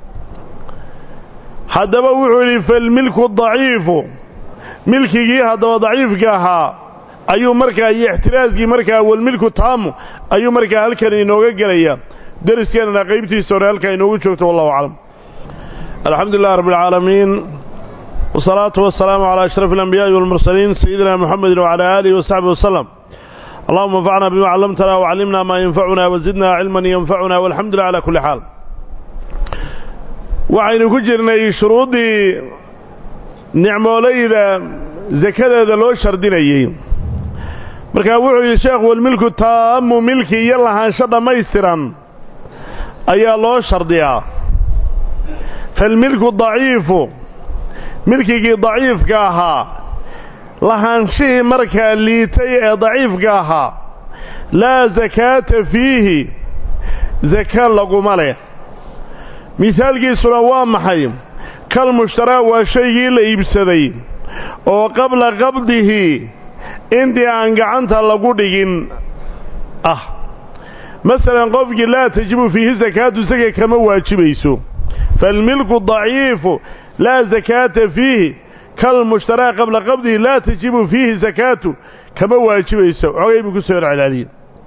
A: haddaba wuxuu yidhi falmilku daciifu milkigii haddaba daciifka ahaa ayuu markaa iyo ixtiraaskii markaa walmilku taamu ayuu markaa halkan inooga gelaya deriskeenana qaybtiisa hore halkaa inoogu joogto wallahu aclam alxamdu lilah rabbi alcaalamiin wasalaatu wasalaamu calaa ashraf alambiyaai walmursaliin sayidina muxamedin wacalaa aalihi wasaxbi wasalam allahuma anfacna bima callamtana wacallimna maa yanfacuna wazidna cilman yanfacuna walxamdu lilah cala kulli xaal waxaynu ku jirnay shuruuddii nicmoolayda sakadeeda loo shardinayey markaa wuxuu yidhi sheekhu walmilku taamu milki iyo lahaansho dhammaystiran ayaa loo shardiyaa falmilku daciifu milkigii daciifka ahaa lahaanshihii markaa liitay ee daciifka ahaa laa sakaata fiihi saka laguma leh mihaalkiisuna waa maxay kal mushtaraa waa shaygii la iibsaday oo qabla qabdihi intii aan gacanta lagu dhigin ah masalan qofkii laa tajibu fiihi sakaatu saka kama waajibayso falmilku daciifu laa sakaata fiihi kal mushtaraa qabla qabdihi laa tajibu fiihi sakaatu kama waajibayso xogay buu ku soo celceliyey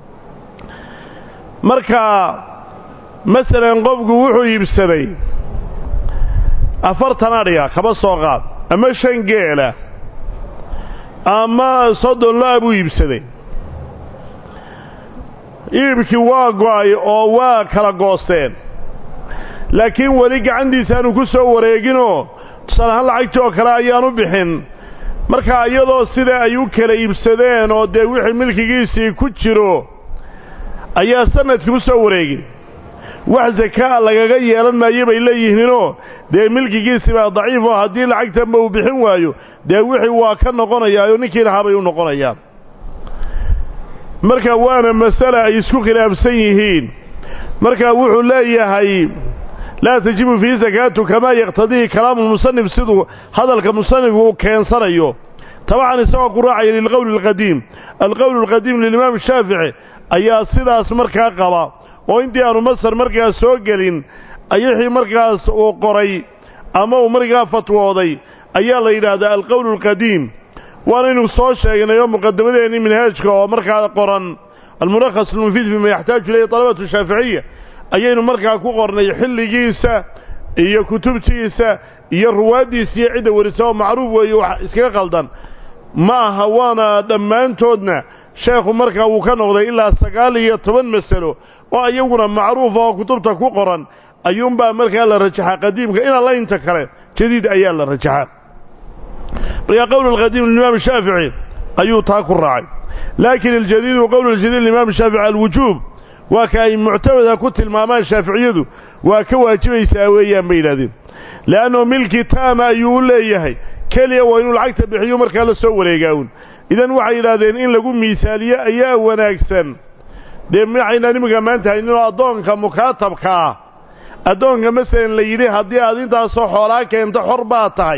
A: marka masalan qofku wuxuu iibsaday afartan adhiga kaba soo qaad ama shan geela ama soddon lo-a buu iibsaday iibkii waa go-ay oo waa kala goosteen laakiin weli gacantiisa aanu ku soo wareeginoo tusaalahaan lacagtii oo kale ayaanu bixin markaa iyadoo sida ay u kala iibsadeen oo dee wixii milkigiisii ku jiro ayaa sanadkii u soo wareegin wax sakaa lagaga yeelan maayo bay leeyihiinoo dee milkigiisii baa daciif oo haddii lacagtanba uu bixin waayo dee wixii waa ka noqonayaayoo ninkii lahaa bay u noqonayaan marka waana masale ay isku khilaafsan yihiin marka wuxuu leeyahay laa tajibu fiihi sakaatu kamaa yaqtadihi kalaamu lmusanif siduu hadalka musanifku uu keensanayo tabacan isagoo ku raacaya lilqowli alqadiim alqowlu alqadiim lilimaam shaafici ayaa sidaas markaa qaba oo intii aanu masar markaas soo gelin ayixii markaas uu qoray ama uu markaa fatwooday ayaa la yidhaahdaa alqowlu alqadiim waanaynu soo sheegnay oo muqadamadeenii minhaajka oo markaa qoran almulakhas almufiid bima yaxtaaju ilayhi talabatu shaaficiya ayaynu markaa ku qornay xilligiisa iyo kutubtiisa iyo ruwaaddiisa iyo cidda warisa oo macruuf weeye wax iskaga qaldan ma aha waana dhammaantoodna sheekhu markaa wuu ka noqday ilaa sagaal iyo toban masalo oo iyaguna macruufa oo kutubta ku qoran ayuunbaa markaa la rajaxaa qadiimka ina laynta kale jadiid ayaa la rajaxaa markaa qowl alqadiim limaam shaafici ayuu taa ku raacay laakiin aljadiidu qowl aljadiid limaam shaafici alwujuub waa ka ay muctamada ku tilmaamaan shaaficiyadu waa ka waajibaysaa weeyaan bay yidhahdeen le'annao milki taama ayuu u leeyahay keliya waa inuu lacagta bixiyo markaa la soo wareegaawun idan waxay yidhaahdeen in lagu miisaaliyo ayaa wanaagsan dee maxaynaan iminka maanta hayninoo addoonka mukaatabka ah addoonka masalan la yidhi haddii aad intaasoo xoolaa keento xor baad tahay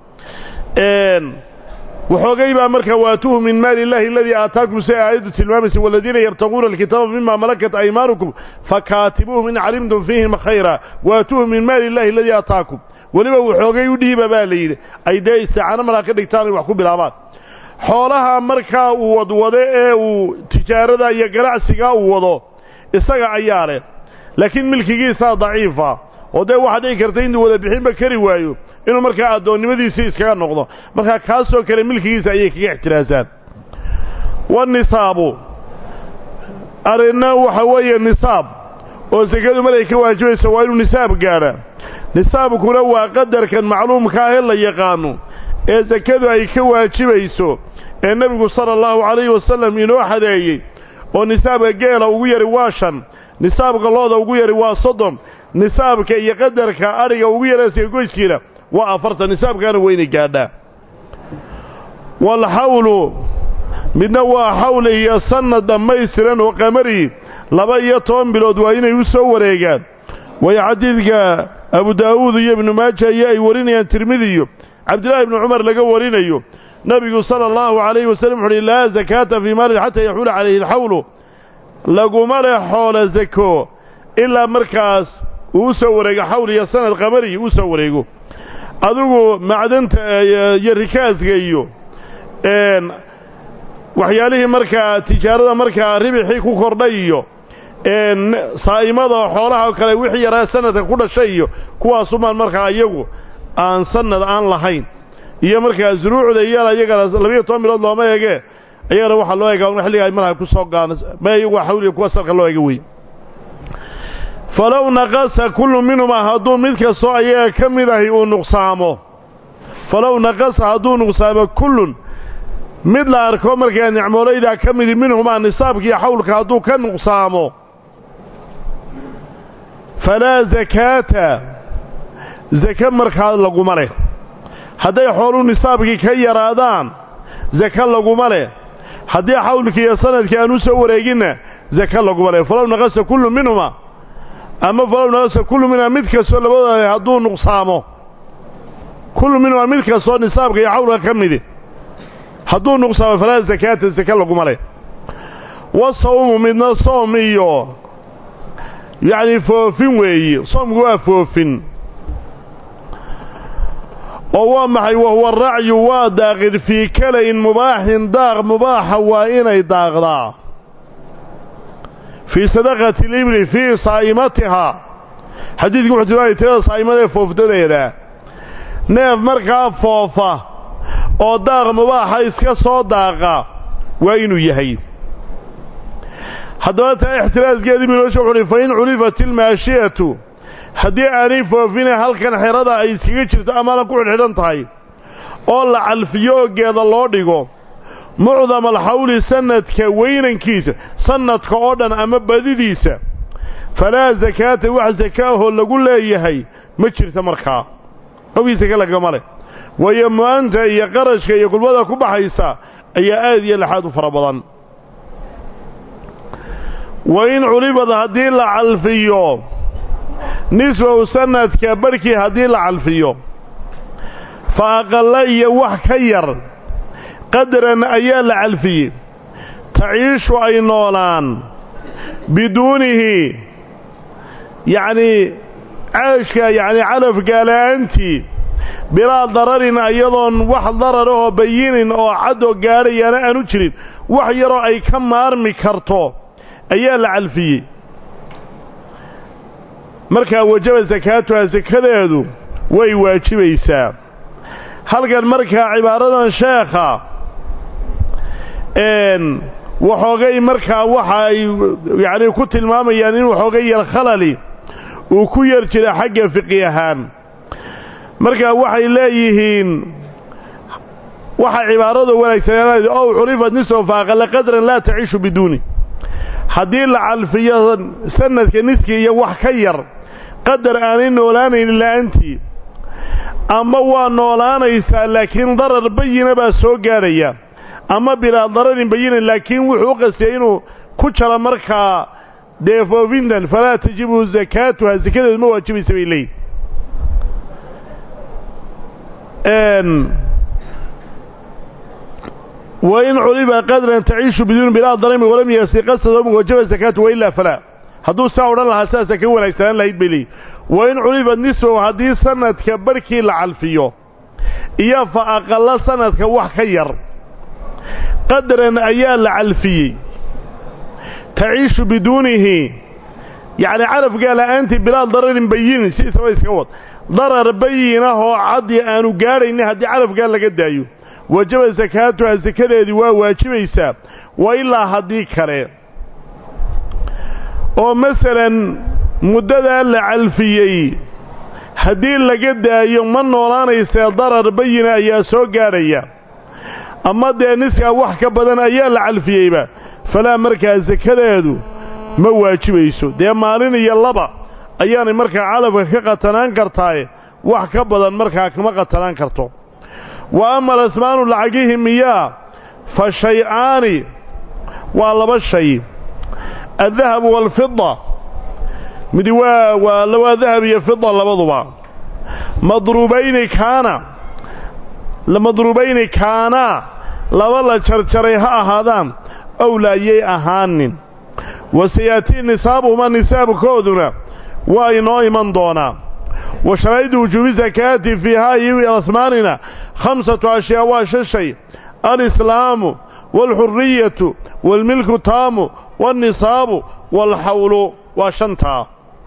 A: waxoogay baa markaa waatuuhu min maali illahi aladii aataakum si aayaddu tilmaamaysa waladiina yabtaquuna alkitaaba mima malakat aymaanukum fakaatibuuhum in calimtum fiihim khayra waatuuhu min maali illahi aladii aataakum weliba waxoogay u dhiiba baa la yidhi ay dee isticaano markaa ka dhigtaan ay wax ku bilaabaan xoolaha markaa uu wadwado ee uu tijaarada iyo ganacsigaa uu wado isaga ayaa leh laakiin milkigiisaa daciifa oo dee waxaa dhici karta intuu wada bixinba kari waayo inuu markaa addoonnimadiisii iskaga noqdo markaa kaasoo kale milkigiisa ayay kaga ixtiraasaan wanisaabu arrinna waxa weeye nisaab oo sekadu markay ka waajibayso waa inuu nisaab gaadha nisaabkuna waa qadarkan macluumka ah ee la yaqaano ee sekadu ay ka waajibayso ee nebigu sala allahu calayhi wasallam inoo xadeeyey oo nisaabka geela ugu yari waa shan nisaabka looda ugu yari waa soddon nisaabka iyo qadarka adhiga ugu yaraysiga goyskiina waa afartan nisaabkaana weyna gaadhaa waalxawlu midna waa xawl iyo sanad dhammaystiran oo qamari laba iyo toban bilood waa inay u soo wareegaan waayo xadiidka abu daa'uud iyo ibnu maaja iyo ay warinayaan tirmidiyo cabdillahi ibnu cumar laga warinayo nebigu sala allahu calayhi wasallam wuxu uhi laa zakaata fii maalin xataa yaxuula calayhi alxawlu laguma leh xoolo sako ilaa markaas uu u soo wareego xawl iyo sanad qamari uu soo wareego adigu macdanta iyo rikaaska iyo waxyaalihii markaa tijaarada markaa ribixii ku kordhay iyo saa'imada xoolaha kale wixii yaraa sanadka ku dhashay iyo kuwaasumaan markaa iyagu aan sanad aan lahayn iyo markaa zuruucda iyana iyagana labiiyo toban bilood looma eege iyagana waxaa loo eega xilliga ay markaa ku soo gaana ma iyagu xawliga kuwa salka loo eega wey falow naqasa kullu minhumaa hadduu mid kastoo ayaga ka mid ahi uu nuqsaamo falow naqasa hadduu nuqsaamo kullun mid la arko markaa nicmoolaydaa ka midi minhumaa nisaabkiiyo xawlka hadduu ka nuqsaamo falaa zakaata zake markaa laguma leh hadday xooluu nisaabkii ka yaraadaan zake laguma leh haddii xawlkii iyo sanadkii aan u soo wareeginna zake laguma leh falow naqasa kullu minhumaa ama falow naqasa kullu minhumaa mid kastoo labadooda hadduu nuqsaamo kullu minhumaa mid kastoo nisaabka iyo xawlka ka midi hadduu nuqsaamo falaa zakaata zake laguma leh wasawmu midna soom iyo yacni foofin weeye soomku waa foofin oo waa maxay wahuwa racyu waa daaqid fii kalayn mubaaxin daaq mubaaxa waa inay daaqdaa fii sadaqati libri fii saa'imatihaa xadiidku wuxuu tilmaamay tirada saa'imada ee foofdadeeda neef markaa foofa oo daaq mubaaxa iska soo daaqa waa inuu yahay haddaba taa ixtiraaskeedii biloosha wuxu uhi fa in culifat ilmaashiyatu haddii aanay foofine halkan xerada ay iskaga jirto amaanan ku xidhxidhan tahay oo la calfiyo oo geeda loo dhigo mucdam alxawli sanadka weynankiisa sanadka oo dhan ama badidiisa falaa sakaata wax sakaahoo lagu leeyahay ma jirta markaa qowgii sake lagama leh waayo mu-anta iyo qarashka iyo kulmada ku baxaysa ayaa aad iyo laxaad u fara badan wa in culibad haddii la calfiyo nisfahu sanadka barhkii haddii la calfiyo fa aqalla iyo wax ka yar qadaran ayaa la calfiyey taciishu ay noolaan biduunihi yacnii caashka yacnii calafgaala'aantii bilaa dararin iyadoon wax darar ahoo bayinin oo caddoo gaadhayaana aanu jirin wax yaroo ay ka maarmi karto ayaa la calfiyey markaa wajaba sakaatuha sakadeedu way waajibaysaa halkan markaa cibaaradan sheekha waxoogay markaa waxa ay yacnii ku tilmaamayaan in waxoogay yar khalali uu ku yar jira xagga fiqi ahaan markaa waxay leeyihiin waxa cibaarada wanaagsanaan ow curifat nisfa faaqala qadran laa taciishu biduuni haddii la calfiyo sanadka niskii iyo wax ka yar qadar aanay noolaanaynin la'aantii ama waa noolaanaysaa laakiin darar bayina baa soo gaadhaya ama bilaa dararin bayinin laakiin wuxuu u qastiyay inuu ku jaro markaa dee foofintan falaa tajibu sakaatuha sakadeedu ma waajibaysa bay leeyihin wain culiba qadran taciishu biduuni bilaa darami walam yasi qasad wajaba sakaatu wailaa falaa hadduu saa odhan lahaa sidaasa ka wanaagsanaan lahayd bay leeyihin wain culibad nisfahu haddii sanadka barhkii la calfiyo iyo fa aqalla sanadka wax ka yar qadaran ayaa la calfiyey taciishu biduunihi yacni calafgaa la'aantii bilaa dararin bayinin si isaba iska wad darar bayinahoo caddi aanu gaadhaynin haddii calafgaa laga daayo wajaba sakaatuha sakadeedii waa waajibaysaa wa ilaa haddii kale oo masalan muddadaa la calfiyey haddii laga daayo ma noolaanaysee darar bayina ayaa soo gaadhaya ama dee niskaa wax ka badan ayaa la calfiyeyba falaa markaa sakadeedu ma waajibayso dee maalin iyo laba ayaanay markaa calafka ka qatanaan kartaaye wax ka badan markaa kama qatanaan karto wa ama alasmaanu lacagihi miyaa fa shay-aani waa laba shay addahabu waalfida midi waa waa waa dahab iyo fida labaduba madruubayni kaana madruubayni kaanaa laba la jarjaray ha ahaadaan ow laayay ahaanin wa sayaatii nisaabuhuma nisaabkooduna waa inoo iman doonaa wa sharaa'idu wujuubi sakaati fiihaa iyo asmaanina khamsatu ashyaa waa shan shay alislaamu waalxuriyatu waalmilku taamu waalnisaabu waalxawlu waa shantaa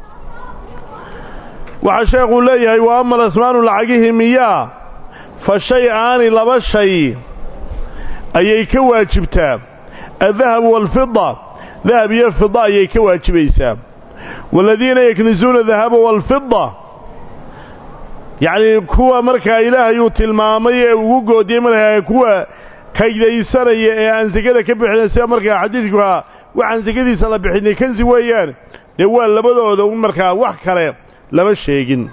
A: waxaa sheekhuu leeyahay wa ama alasmaanu lacagihii miyaa fa shay aani laba shay ayay ka waajibtaa addahabu waalfida dahab iyo fida ayay ka waajibaysaa waaladiina yaknisuuna dahaba waalfida yacnii kuwa markaa ilaahay uu tilmaamay ee ugu goodiyey markaa kuwa kaydaysanaya ee aan sekada ka bixina sida markaa xadiidkuha waxaan sekadiisa la bixinay kansi weeyaan dee waa labadooda un markaa wax kale lama sheegin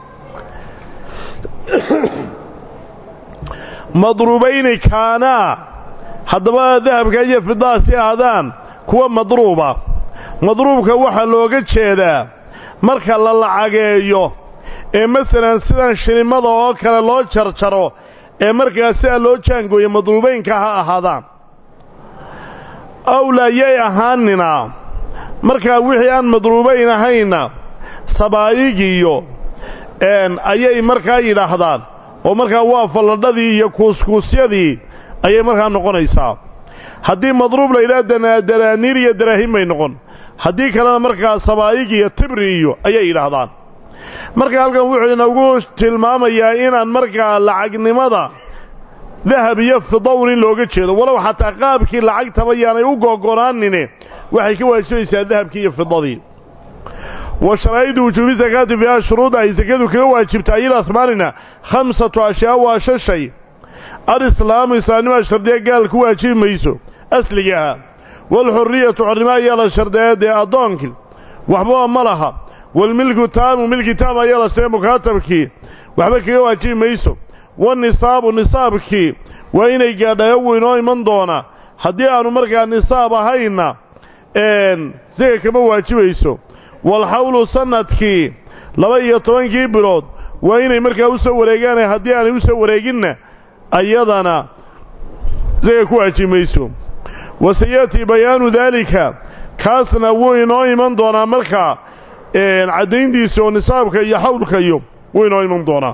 A: madruubayni kaanaa haddaba dahabka iyo fidaasi ahaadaan kuwa madruuba madruubka waxaa looga jeedaa marka la lacageeyo ee masalan sidan shilimada oo kale loo jarjaro ee markaa sidaa loo jaangooyo madruubaynka ha ahaadaan awlaa yay ahaanina markaa wixii aan madruubayn ahayna sabaa'igiyo ayay markaa yidhaahdaan oo markaa waa falladhadii iyo kuuskuusyadii ayay markaa noqonaysaa haddii madruub la yidhaha danaaniir iyo daraahim bay noqon haddii kalena markaa sabaa'ig iyo tibri iyo ayay yidhaahdaan marka halkan wuxuu inagu tilmaamayaa inaan markaa lacagnimada dahab iyo fidown in looga jeedo walow xataa qaabkii lacagtaba yaanay u googonaanine waxay ka waajibaysaa dahabkii iyo fidadii wa sharaa'idu wujuubi sakaati fiiha shuruuda ay sakadu kaga waajibta ayil asmaanina khamsatu ashyaa waa shan shay alislaamu islaamnimaa shardiya gaal ku waajibi mayso asliga ahaa waalxurriyatu xornimo ayaa la shardeeya dee addoonkii waxbaba ma laha waalmilku taamu milki taam ayaa la shardeeya mukaatabkii waxba kaga waajibi mayso wanisaabu nisaabkii waa inay gaadhayo wuu inoo iman doonaa haddii aanu markaa nisaab ahayna isaga kama waajibayso walxawlu sanadkii laba iyo tobankii bilood waa inay markaa u soo wareegaane haddii aanay u soo wareeginna ayadana isaga ku waajibi mayso wa sayatii bayaanu daalika kaasna wuu inoo iman doonaa markaa caddayntiisa oo nisaabka iyo xawlka iyo wuu inoo iman doonaa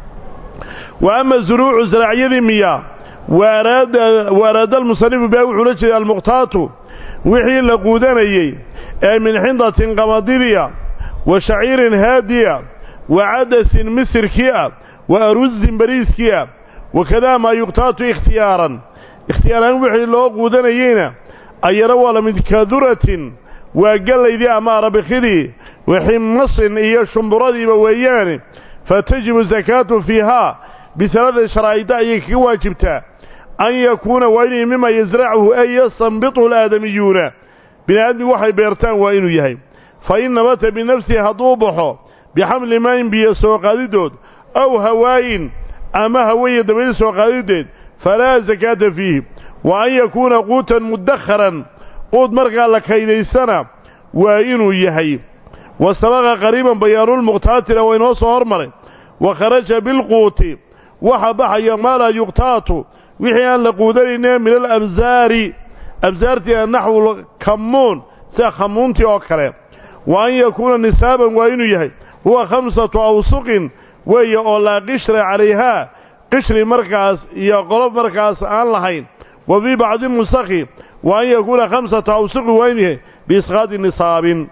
A: wa ama zuruucu zaraacyadii miya wa araada almusanifu baa wuxuu la jeeday almuqtaatu wixii la quudanayey ee min xindatin qamadiriya wa shaciirin haadiya wa cadasin misirkii ah wa arusin bariiskii ah wakadaa maa yuqtaatu ikhtiyaaran ikhtiyaaraan wixii loo quudanayeyna ayana waa la mid kaduratin waa gallaydii ama arabikidii wa ximmasin iyo shumburadiiba weeyaane fatajibu sakaatu fiihaa bisalada sharaa'ida ayay kaga waajibtaa an yakuuna waa inuu mima yasracuhu ay yastanbituhu alaadamiyuuna bini aadmigu waxay beertaan waa inuu yahay fa in nabata binafsihi hadduu baxo bixamli maayin biyo soo qaadidood aw hawaayin ama hawaya dabayl soo qaadideed falaa sakaata fiihi wa an yakuuna quutan mudakharan quud markaa la kaydaysana waa inuu yahay wa sabaqa qariiban bayaanulmuqtaatila waa inoo soo hormaray wa kharaja bilquuti waxa baxaya maa laa yuqtaatu wixii aan la quudanayne min alabsaari absaartii naxwu kammuun sida khamuuntii oo kale wa an yakuuna nisaaban waa inuu yahay huwa khamsatu awsuqin weeye oo laa qishra calayhaa qishri markaas iyo qolof markaas aan lahayn wa fii bacdi nusakhi wa an yakuuna khamsata awsuqin waa inuu yahay biisqaadi nisaabin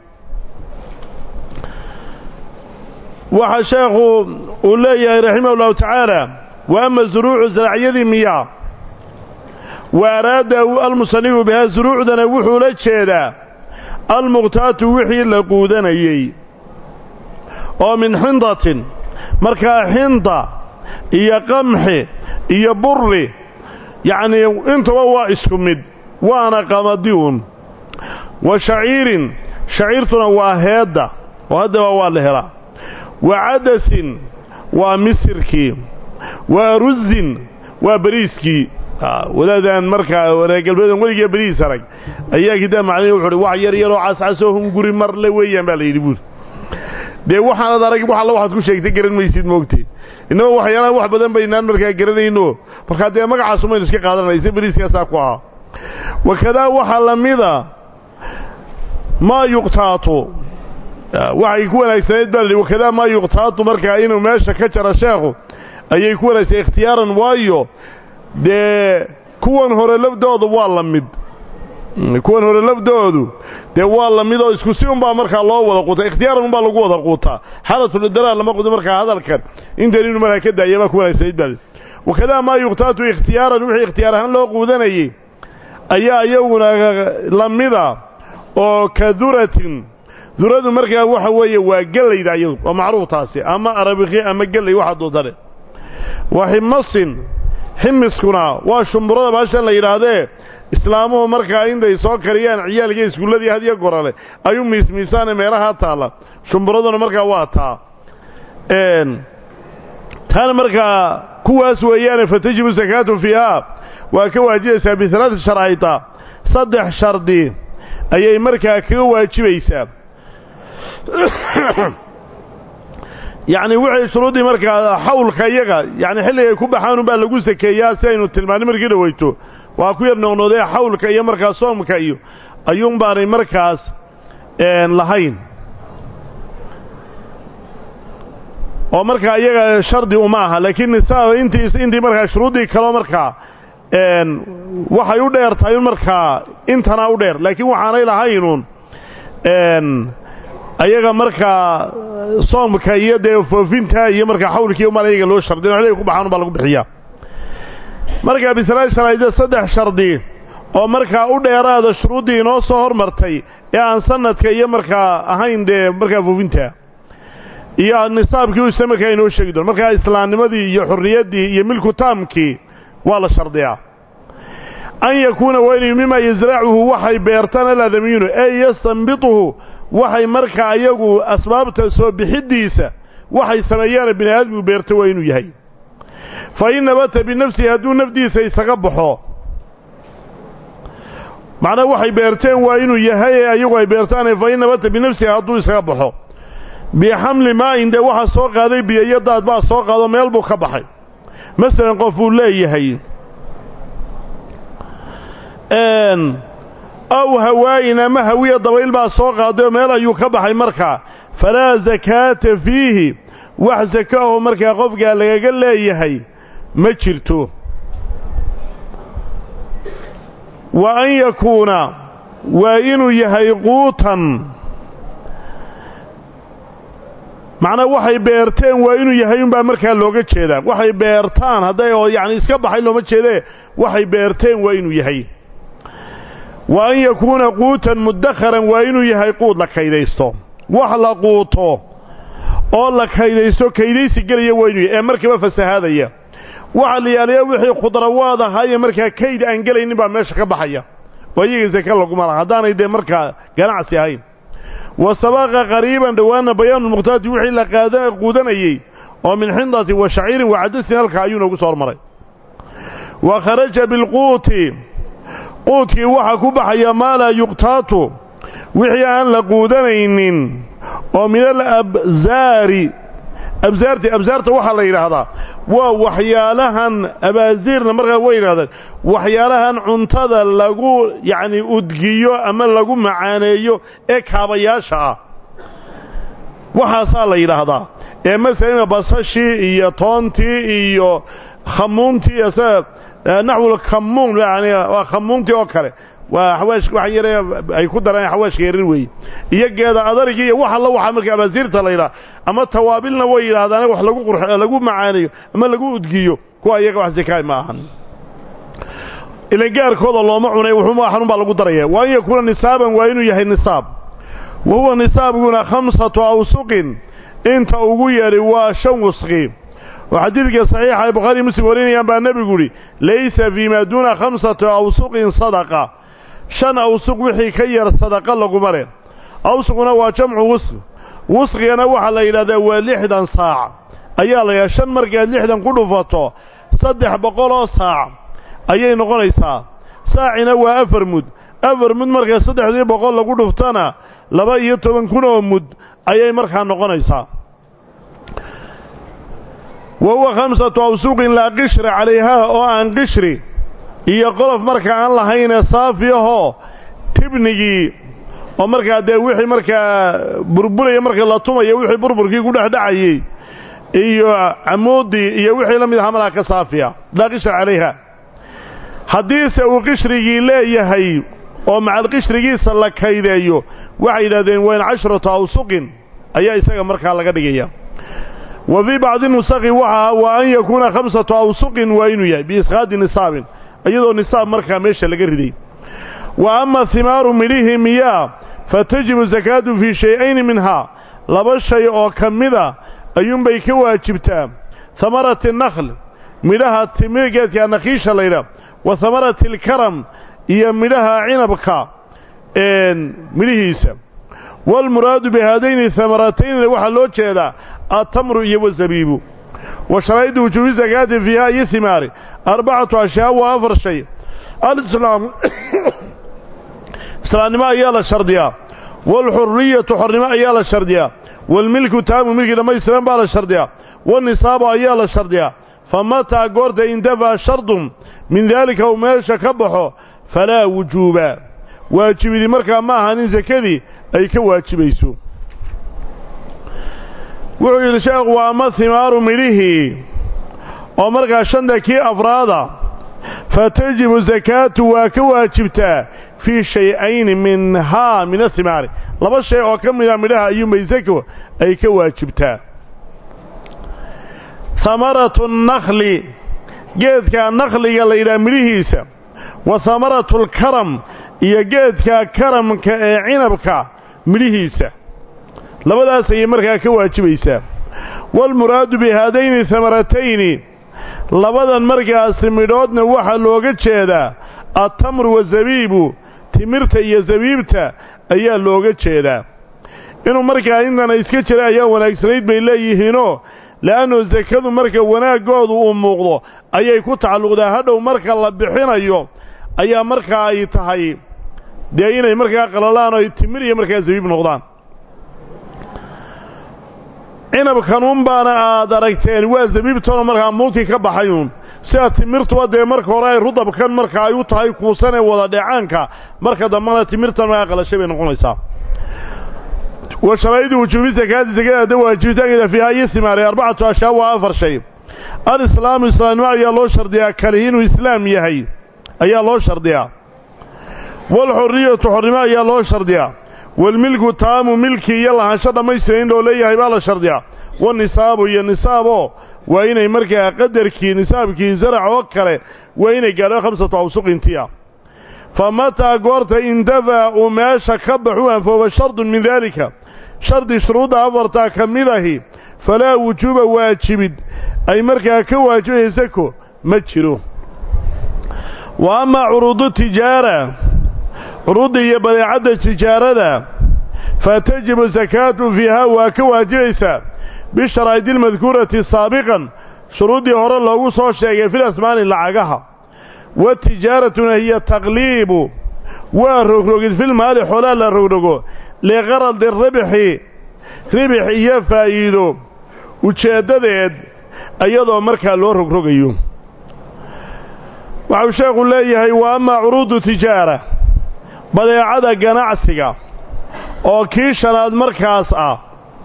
A: waxaa sheekhu uu leeyahay raximah ullahu tacaala wa ama zuruucu zaracyadii miyaa wa araada almusanifu bihaa zuruucdana wuxuu la jeedaa almuqtaatu wixii la quudanayey oo min xindatin markaa xinda iyo qamxi iyo burri yacnii intaba waa isku mid waana qamadiun wa shaciirin shaciirtuna waa heedda oo haddaba waa la helaa wa cadasin waa misirkii wa arusin waa bariiskii wadaadaan markaa wareegalbeedan weligiiya bariis arag ayaa kitaab macnihi wuxu uhi wax yar yaroo cascasoo hunguri marle weeyaan baa la yidhi buuri dee waxaanad arag wax alla waxaad ku sheegtay garan maysid moogtee innaba waxyaalaha wax badan baynaan markaa garanayno markaa dee magacaasumaynu iska qaadanaysa bariiskaasaa ku ahaa wakadaa waxaa la mida maa yuqtaatu waxay ku wanaagsanayd baa lihi wakadaa maa yuqtaatu markaa inuu meesha ka jaro sheekhu ayay ku wanaagsanay ikhtiyaaran waayo dee kuwan hore lafdoodu waa la mid kuwan hore lafdoodu dee waa la mid oo isku si unbaa markaa loo wada quutaa ikhtiyaaran unbaa lagu wada quutaa xaalatulidaraar lama qudo markaa hadalkan intan inuu markaa ka daaya baa ku wanaagsanayd baa wakadaa maa yuqtaatu ikhtiyaaran wixii ikhtiyaar ahaan loo quudanayay ayaa iyaguna la mida oo ka duratin duradu markaa waxa weeye waa gelayda iyadu waa macruuf taasi ama arabikhi ama gelay waxa dootane wa ximasin ximiskuna waa shumburada baashan la yidhaahdee islaamuhu markaa intay soo kariyaan ciyaalkii iskuulladii hadiyo gorale ayuu miismiisaane meelahaa taalla shumburaduna markaa waa taa taana markaa kuwaas weeyaane fatajibu sakaatu fiihaa waa ka waajibaysaa bialaati sharcayta saddex shardi ayay markaa kaga waajibaysaa yacni wixii shuruuddii markaa xawlka iyaga yani xilligay ku baxaan unbaa lagu sakeeyaa si aynu tilmaanay markii dhaweyto waa ku yar noqnoodee xawlka iyo markaa soomka iyo ayuun baanay markaas lahayn oo markaa iyaga shardi uma aha laakiin nisaaba intii intii markaa shuruuddii kaleo markaa waxay u dheer tahay markaa intana u dheer laakiin waxaanay lahaynuun ayaga markaa soomka iyo dee foofinta iyo markaa xawlkiiyo mal ayaga loo shardi xilliga ku baxaan baa lagu bixiyaa markaa bisalaa sharaa'ida saddex shardi oo markaa u dheeraada shuruuddii inoo soo hormartay ee aan sanadka iyo markaa ahayn dee markaa foofinta iyo nisaabkii u isa markaa inoo sheegi doon markaa islaamnimadii iyo xurriyaddii iyo milku taamkii waa la shardiyaa an yakuuna waa inuu mima yasracuhu waxay beertaan aladamiyuunu ee yastanbituhu waxay markaa iyagu asbaabta soo bixiddiisa waxay sameeyaana bini aadmigu beerta waa inuu yahay fa in nabata binafsihi hadduu nafdiisa isaga baxo macnaa waxay beerteen waa inuu yahay ee ayagu ay beertaane fa in nabata binafsihi hadduu isaga baxo bixamli maa'in dee waxaa soo qaaday biyo iyo daad baa soo qaado meel buu ka baxay masalan qof uu leeyahay aw hawaayin ama hawiya dabayl baa soo qaaday oo meel ayuu ka baxay markaa falaa sakaata fiihi wax sakaaho markaa qofkaa lagaga leeyahay ma jirto wa an yakuuna waa inuu yahay quutan macnaa waxay beerteen waa inuu yahay unbaa markaa looga jeedaa waxay beertaan hadday oo yacni iska baxay looma jeedee waxay beerteen waa inuu yahay wa an yakuuna quutan muddakharan waa inuu yahay quud la kaydaysto wax la quuto oo la kaydaysto kaydaysi gelaya waa inuu yahay ee markiiba fasahaadaya waxa la yaaliya wixii khudrawaad ahaaye markaa kayd aan gelaynin baa meesha ka baxaya oo iyaga saka laguma laha haddaanay dee markaa ganacsi ahayn wa sabaqa qariiban dhowaana bayaanulmukhtaati wixii la qaada quudanayey oo min xindatin wa shaciirin wa cadasin halkaa ayuu noogu soo hormaray wa kharaja bilquuti quudkii waxaa ku baxaya maa laa yuqtaatu wixii aan la quudanaynin oo min alabsaari absaarti absaarta waxaa la yidhaahdaa waa waxyaalahan abaasiirna markaa way yidhahdeen waxyaalahan cuntada lagu yacni udgiyo ama lagu macaaneeyo ee kaabayaasha ah waxaasaa la yidhaahdaa ee masalan basashii iyo toontii iyo khamuuntii naxwul khamuun yani waa khamuuntii oo kale waa xawaash wax yare ay ku daraan xawaashka yarin weeye iyo geeda adarigi iyo wax alla waxaa marka abaasiirta la yidhaha ama tawaabilna way yidhahdaan wax lagu qur lagu macaaneeyo ama lagu udgiyo kuwa iyaga wax zakaay ma ahan ilan gaarkooda looma cunay wuxuuma xanun baa lagu daraya wa an yakuuna nisaaban waa inuu yahay nisaab wa huwa nisaabkuna khamsatu awsuqin inta ugu yeedhi waa shan wasqi oo xadiidka saxiixa ay bukhaari muslim warinayaan baa nebigu idhi laysa fii maa duuna khamsati awsuqin sadaqa shan awsuq wixii ka yar sadaqa laguma leh awsuquna waa jamcu wusq wusqigana waxaa la yidhahdaa waa lixdan saac ayaa la yidhaha shan markaad lixdan ku dhufato saddex boqoloo saac ayay noqonaysaa saacina waa afar mud afar mud markaa saddexdii boqol lagu dhuftana laba iyo toban kun oo mud ayay markaa noqonaysaa wa huwa khamsatu awsuuqin laa qishra calayhaa oo aan qishri iyo qolof marka aan lahaynee saafi ahoo tibnigii oo markaa dee wixii markaa burburaya marka la tumayo wixii burburkii ku dhex dhacayey iyo camuudii iyo wixii la mid aha malaa ka saafiya laa qishra calayha haddiise uu qishrigii leeyahay oo macal qishrigiisa la kaydeeyo waxay yidhahdeen wayn cashratu awsuqin ayaa isaga markaa laga dhigaya wa fii bacdi nusakhi waxa wa an yakuuna khamsatu awsuqin waa inuu yahay biisqaadi nisaabin iyadoo nisaab markaa meesha laga riday wa ama himaaru midhihii miyaa fa tajibu sakaatu fii shay-ayni minhaa laba shay oo ka mida ayuunbay ka waajibtaa hamarati nakhl midhaha timir geedka nakhiisha laydha wa hamarati alkaram iyo midhaha cinabka midhihiisa waalmuraadu bihaadayni hamarataynina waxaa loo jeedaa atamru iyo wazabiibu wa sharaa'idu wujuubi sakaati fiiha iyo himaari arbacatu ashyaa waa afar shay alislaam islaamnimo ayaa la shardiyaa waalxuriyatu xornimo ayaa la shardiyaa waalmilku taamu milkii dhammaystiran baa la shardiyaa wanisaabu ayaa la shardiyaa fa mataa goorta indafaa shardun min daalika uu meesha ka baxo falaa wujuuba waajibidii markaa ma ahan in sakadii ay ka waajibayso wuxuu yidhi sheekhu waa ama himaaru midhihii oo markaa shanta kii afraada fa tajibu sakaatu waa ka waajibtaa fii shay-ayni minhaa min ahimaari laba shay oo ka mida midhaha ayuunbay sako ay ka waajibtaa hamaratu nakhli geedka nakhliga la yidhaha midhihiisa wa hamaratu alkaram iyo geedka karamka ee cinabka midhihiisa labadaas ayay markaa ka waajibaysaa waalmuraadu bihaadayni hamaratayni labadan markaasi midhoodna waxaa looga jeedaa altamru wazabiibu timirta iyo zabiibta ayaa looga jeedaa inuu markaa intana iska jira ayaa wanaagsanayd bay leeyihiinoo le'annu sakadu marka wanaaggoodu uu muuqdo ayay ku tacalluqdaa hadhow marka la bixinayo ayaa markaa ay tahay dee inay markaa qalalaan oo ay timir iyo markaa zabiib noqdaan cinabkanuun baana aad aragteen waa zabiibtanoo markaa muudkii ka baxayuun sida timirtuba dee marka hore ay rudabkan marka ay u tahay kuusan ee wada dheecaanka marka dambana timirtan markaa qalashay bay noqonaysaa wa sharaa'idu wujuubi sakaati sakadaada waajibitaankeeda fiiha iyo simaaray arbacatu ashyaa waa afar shay alislaamu islaamnimo ayaa loo shardiyaa kalihi inuu islaam yahay ayaa loo shardiyaa waalxuriyatu xornimo ayaa loo shardiyaa waalmilku taamu milki iyo lahaansho dhammaystiran in loo leeyahay baa la shardiyaa wanisaabu iyo nisaaboo waa inay markaa qadarkii nisaabkii zarac oo kale waa inay gaadho khamsatu awsuqintiya fa mataa goorta indafaa uu meesha ka baxu anfooba shardun min daalika shardi shuruudda afartaa ka mid ahi falaa wujuuba waajibid ay markaa ka waajibaysa sako ma jiro wa amaa curuudu tijaara curuudda iyo badeecadda tijaarada fa tajibu sakaatu fiiha waa ka waajibaysaa bisharaa'idi almadkuurati saabiqan shuruuddii hore loogu soo sheegay fil asmaani lacagaha watijaaratuna hiya taqliibu waa rogrogid filmaali xoolaa la rogrogo liqaradi ribxi ribix iyo faa'iido ujeeddadeed iyadoo markaa loo rogrogayo waxau sheekhu leeyahay wa amaa curuudu tijaara badeecada ganacsiga oo kii shanaad markaas ah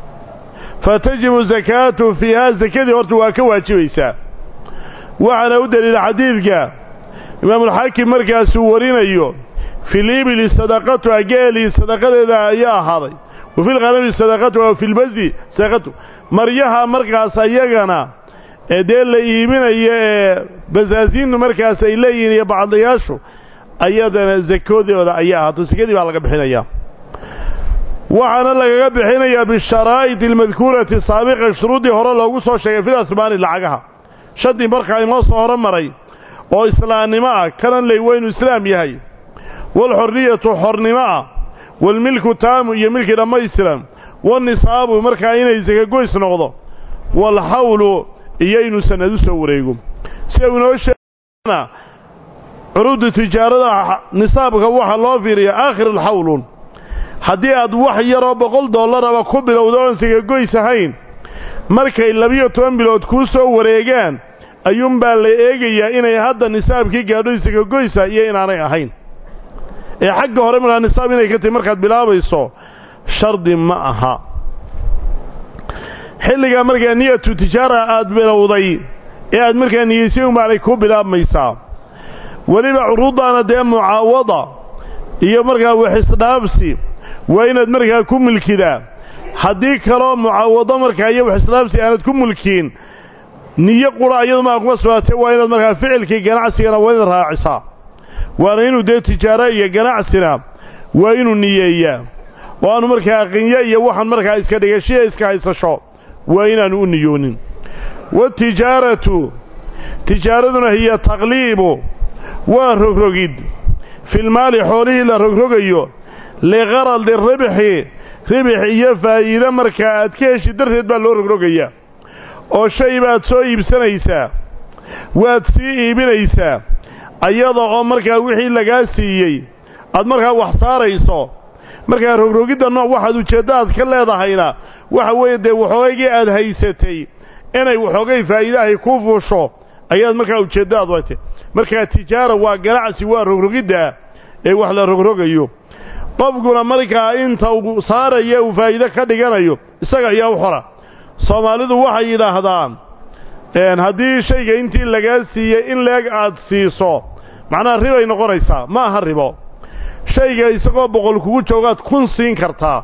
A: fa tajibu sakaatu fiiha sakadii horta waa ka waajibaysaa waxaana u deliila xadiidka imaamulxaakim markaasuu warinayo filiibili sadaqatuha geelii sadaqadeeda ayaa ahaaday wa filkhanami sadaqatuha wa filbasi sadaqatu maryaha markaas ayagana ee dee la iibinayo ee basaasiintu markaas ay leeyihiin iyo bacdayaashu ayadana sakadooda ayaa ahaato sakadii baa laga bixinayaa waxaana lagaga bixinayaa bisharaa'id almadkuurati saabiqa shuruuddii hore loogu soo sheegay fil asmaani lacagaha shantii markaa inoo soo horo maray oo islaamnimo ah kanan ley waa inuu islaam yahay waalxorriyatu xornimo ah waalmilku taamu iyo milkii dhammaystiran wanisaabu markaa inay sakagoys noqdo waalxawlu iyo inuu sanad u soo wareego sida uu inoo sheegana curuudda tijaarada nisaabka waxaa loo fiiriya aakhirulxawlun haddii aad wax yaroo boqol dollaraba ku bilowda oon sakagoys ahayn markay labiyo toban bilood kuu soo wareegaan ayuunbaa la eegayaa inay hadda nisaabkii gaadho sakagoysa iyo inaanay ahayn ee xagga hore markaa nisaab inay ka tahay markaad bilaabayso shardi ma aha xilligaa markaa niyatu tijaara aad bilowday ee aad markaa niyeysay umaanay ku bilaabmaysaa weliba curuuddaana dee mucaawada iyo markaa waxisdhaabsi waa inaad markaa ku mulkidaa haddii kaloo mucaawado markaa iyo waxisdhaabsi aanad ku mulkiin niyo qura iyadu maa kuma sugnaatee waa inaad markaa ficilkii ganacsigana waa inaad raacisaa waana inuu dee tijaaro iyo ganacsina waa inuu niyeeyaa oo aanu markaa qinyo iyo waxaan markaa iska dhigashiya iska haysasho waa inaanu u niyoonin watijaaratu tijaaraduna hiya taqliibu waa rogrogid filmaali xoolihii la rogrogayo liqaradi ribxi ribix iyo faa'iide markaa aad ka heshi darteed baa loo rogrogayaa oo shay baad soo iibsanaysaa waad sii iibinaysaa ayada oo markaa wixii lagaa siiyey aad markaa wax saarayso markaa rogrogidda nooc waxaad ujeeddo aad ka leedahayna waxa weeye dee waxoogaygii aad haysatay inay waxoogay faa'iidahay ku fuusho ayaad markaa ujeeddo aad watay markaa tijaara waa ganacsi waa rogrogidda ee wax la rogrogayo qofkuna markaa inta uu saaraya uu faa'iide ka dhiganayo isaga ayaa u xora soomaalidu waxay yidhaahdaan haddii shayga intii lagaa siiyey in leeg aad siiso macnaha ribay noqonaysaa ma aha ribo shayga isagoo boqol kugu joogaad kun siin kartaa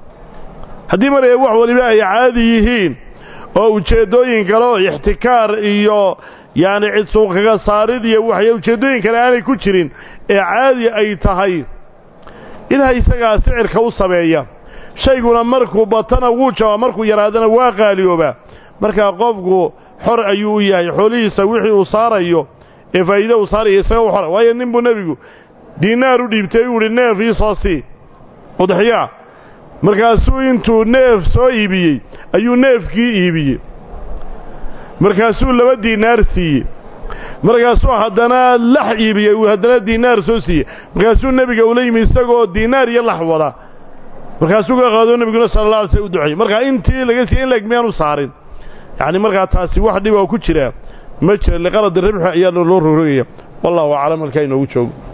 A: haddii maree wax waliba ay caadi yihiin oo ujeeddooyin kale oo ixtikaar iyo yacni cid suuqkaga saarid iyo waxya ujeeddooyin kale aanay ku jirin ee caadi ay tahay ilaha isagaa sicirka u sameeya shayguna markuu batana wuu jabaa markuu yaraadana waa qaaliyooba markaa qofku xor ayuu u yahay xoolihiisa wixii uu saarayo ee faa'iide uu saaraya isaga u xora waayo nin buu nebigu diinaar u dhiibtay uu idhi neef ii soo sii udxiyaa markaasuu intuu neef soo iibiyey ayuu neefkii iibiyey markaasuu laba diinaar siiyey markaasuu haddana lax iibiyey uu haddana diinaar soo siiyey markaasuu nebiga ula yimi isagoo diinaar iyo lax wada markaasuu ka qaado nebiguna sala alla alay slam u duceeyey markaa intii laga siiyey in leg miyaanu saarin yacni markaa taasi wax dhib oo ku jira ma jira liqaladi ribxi ayaa loo rogrogaya wallahu aclam halkaa inoogu joogo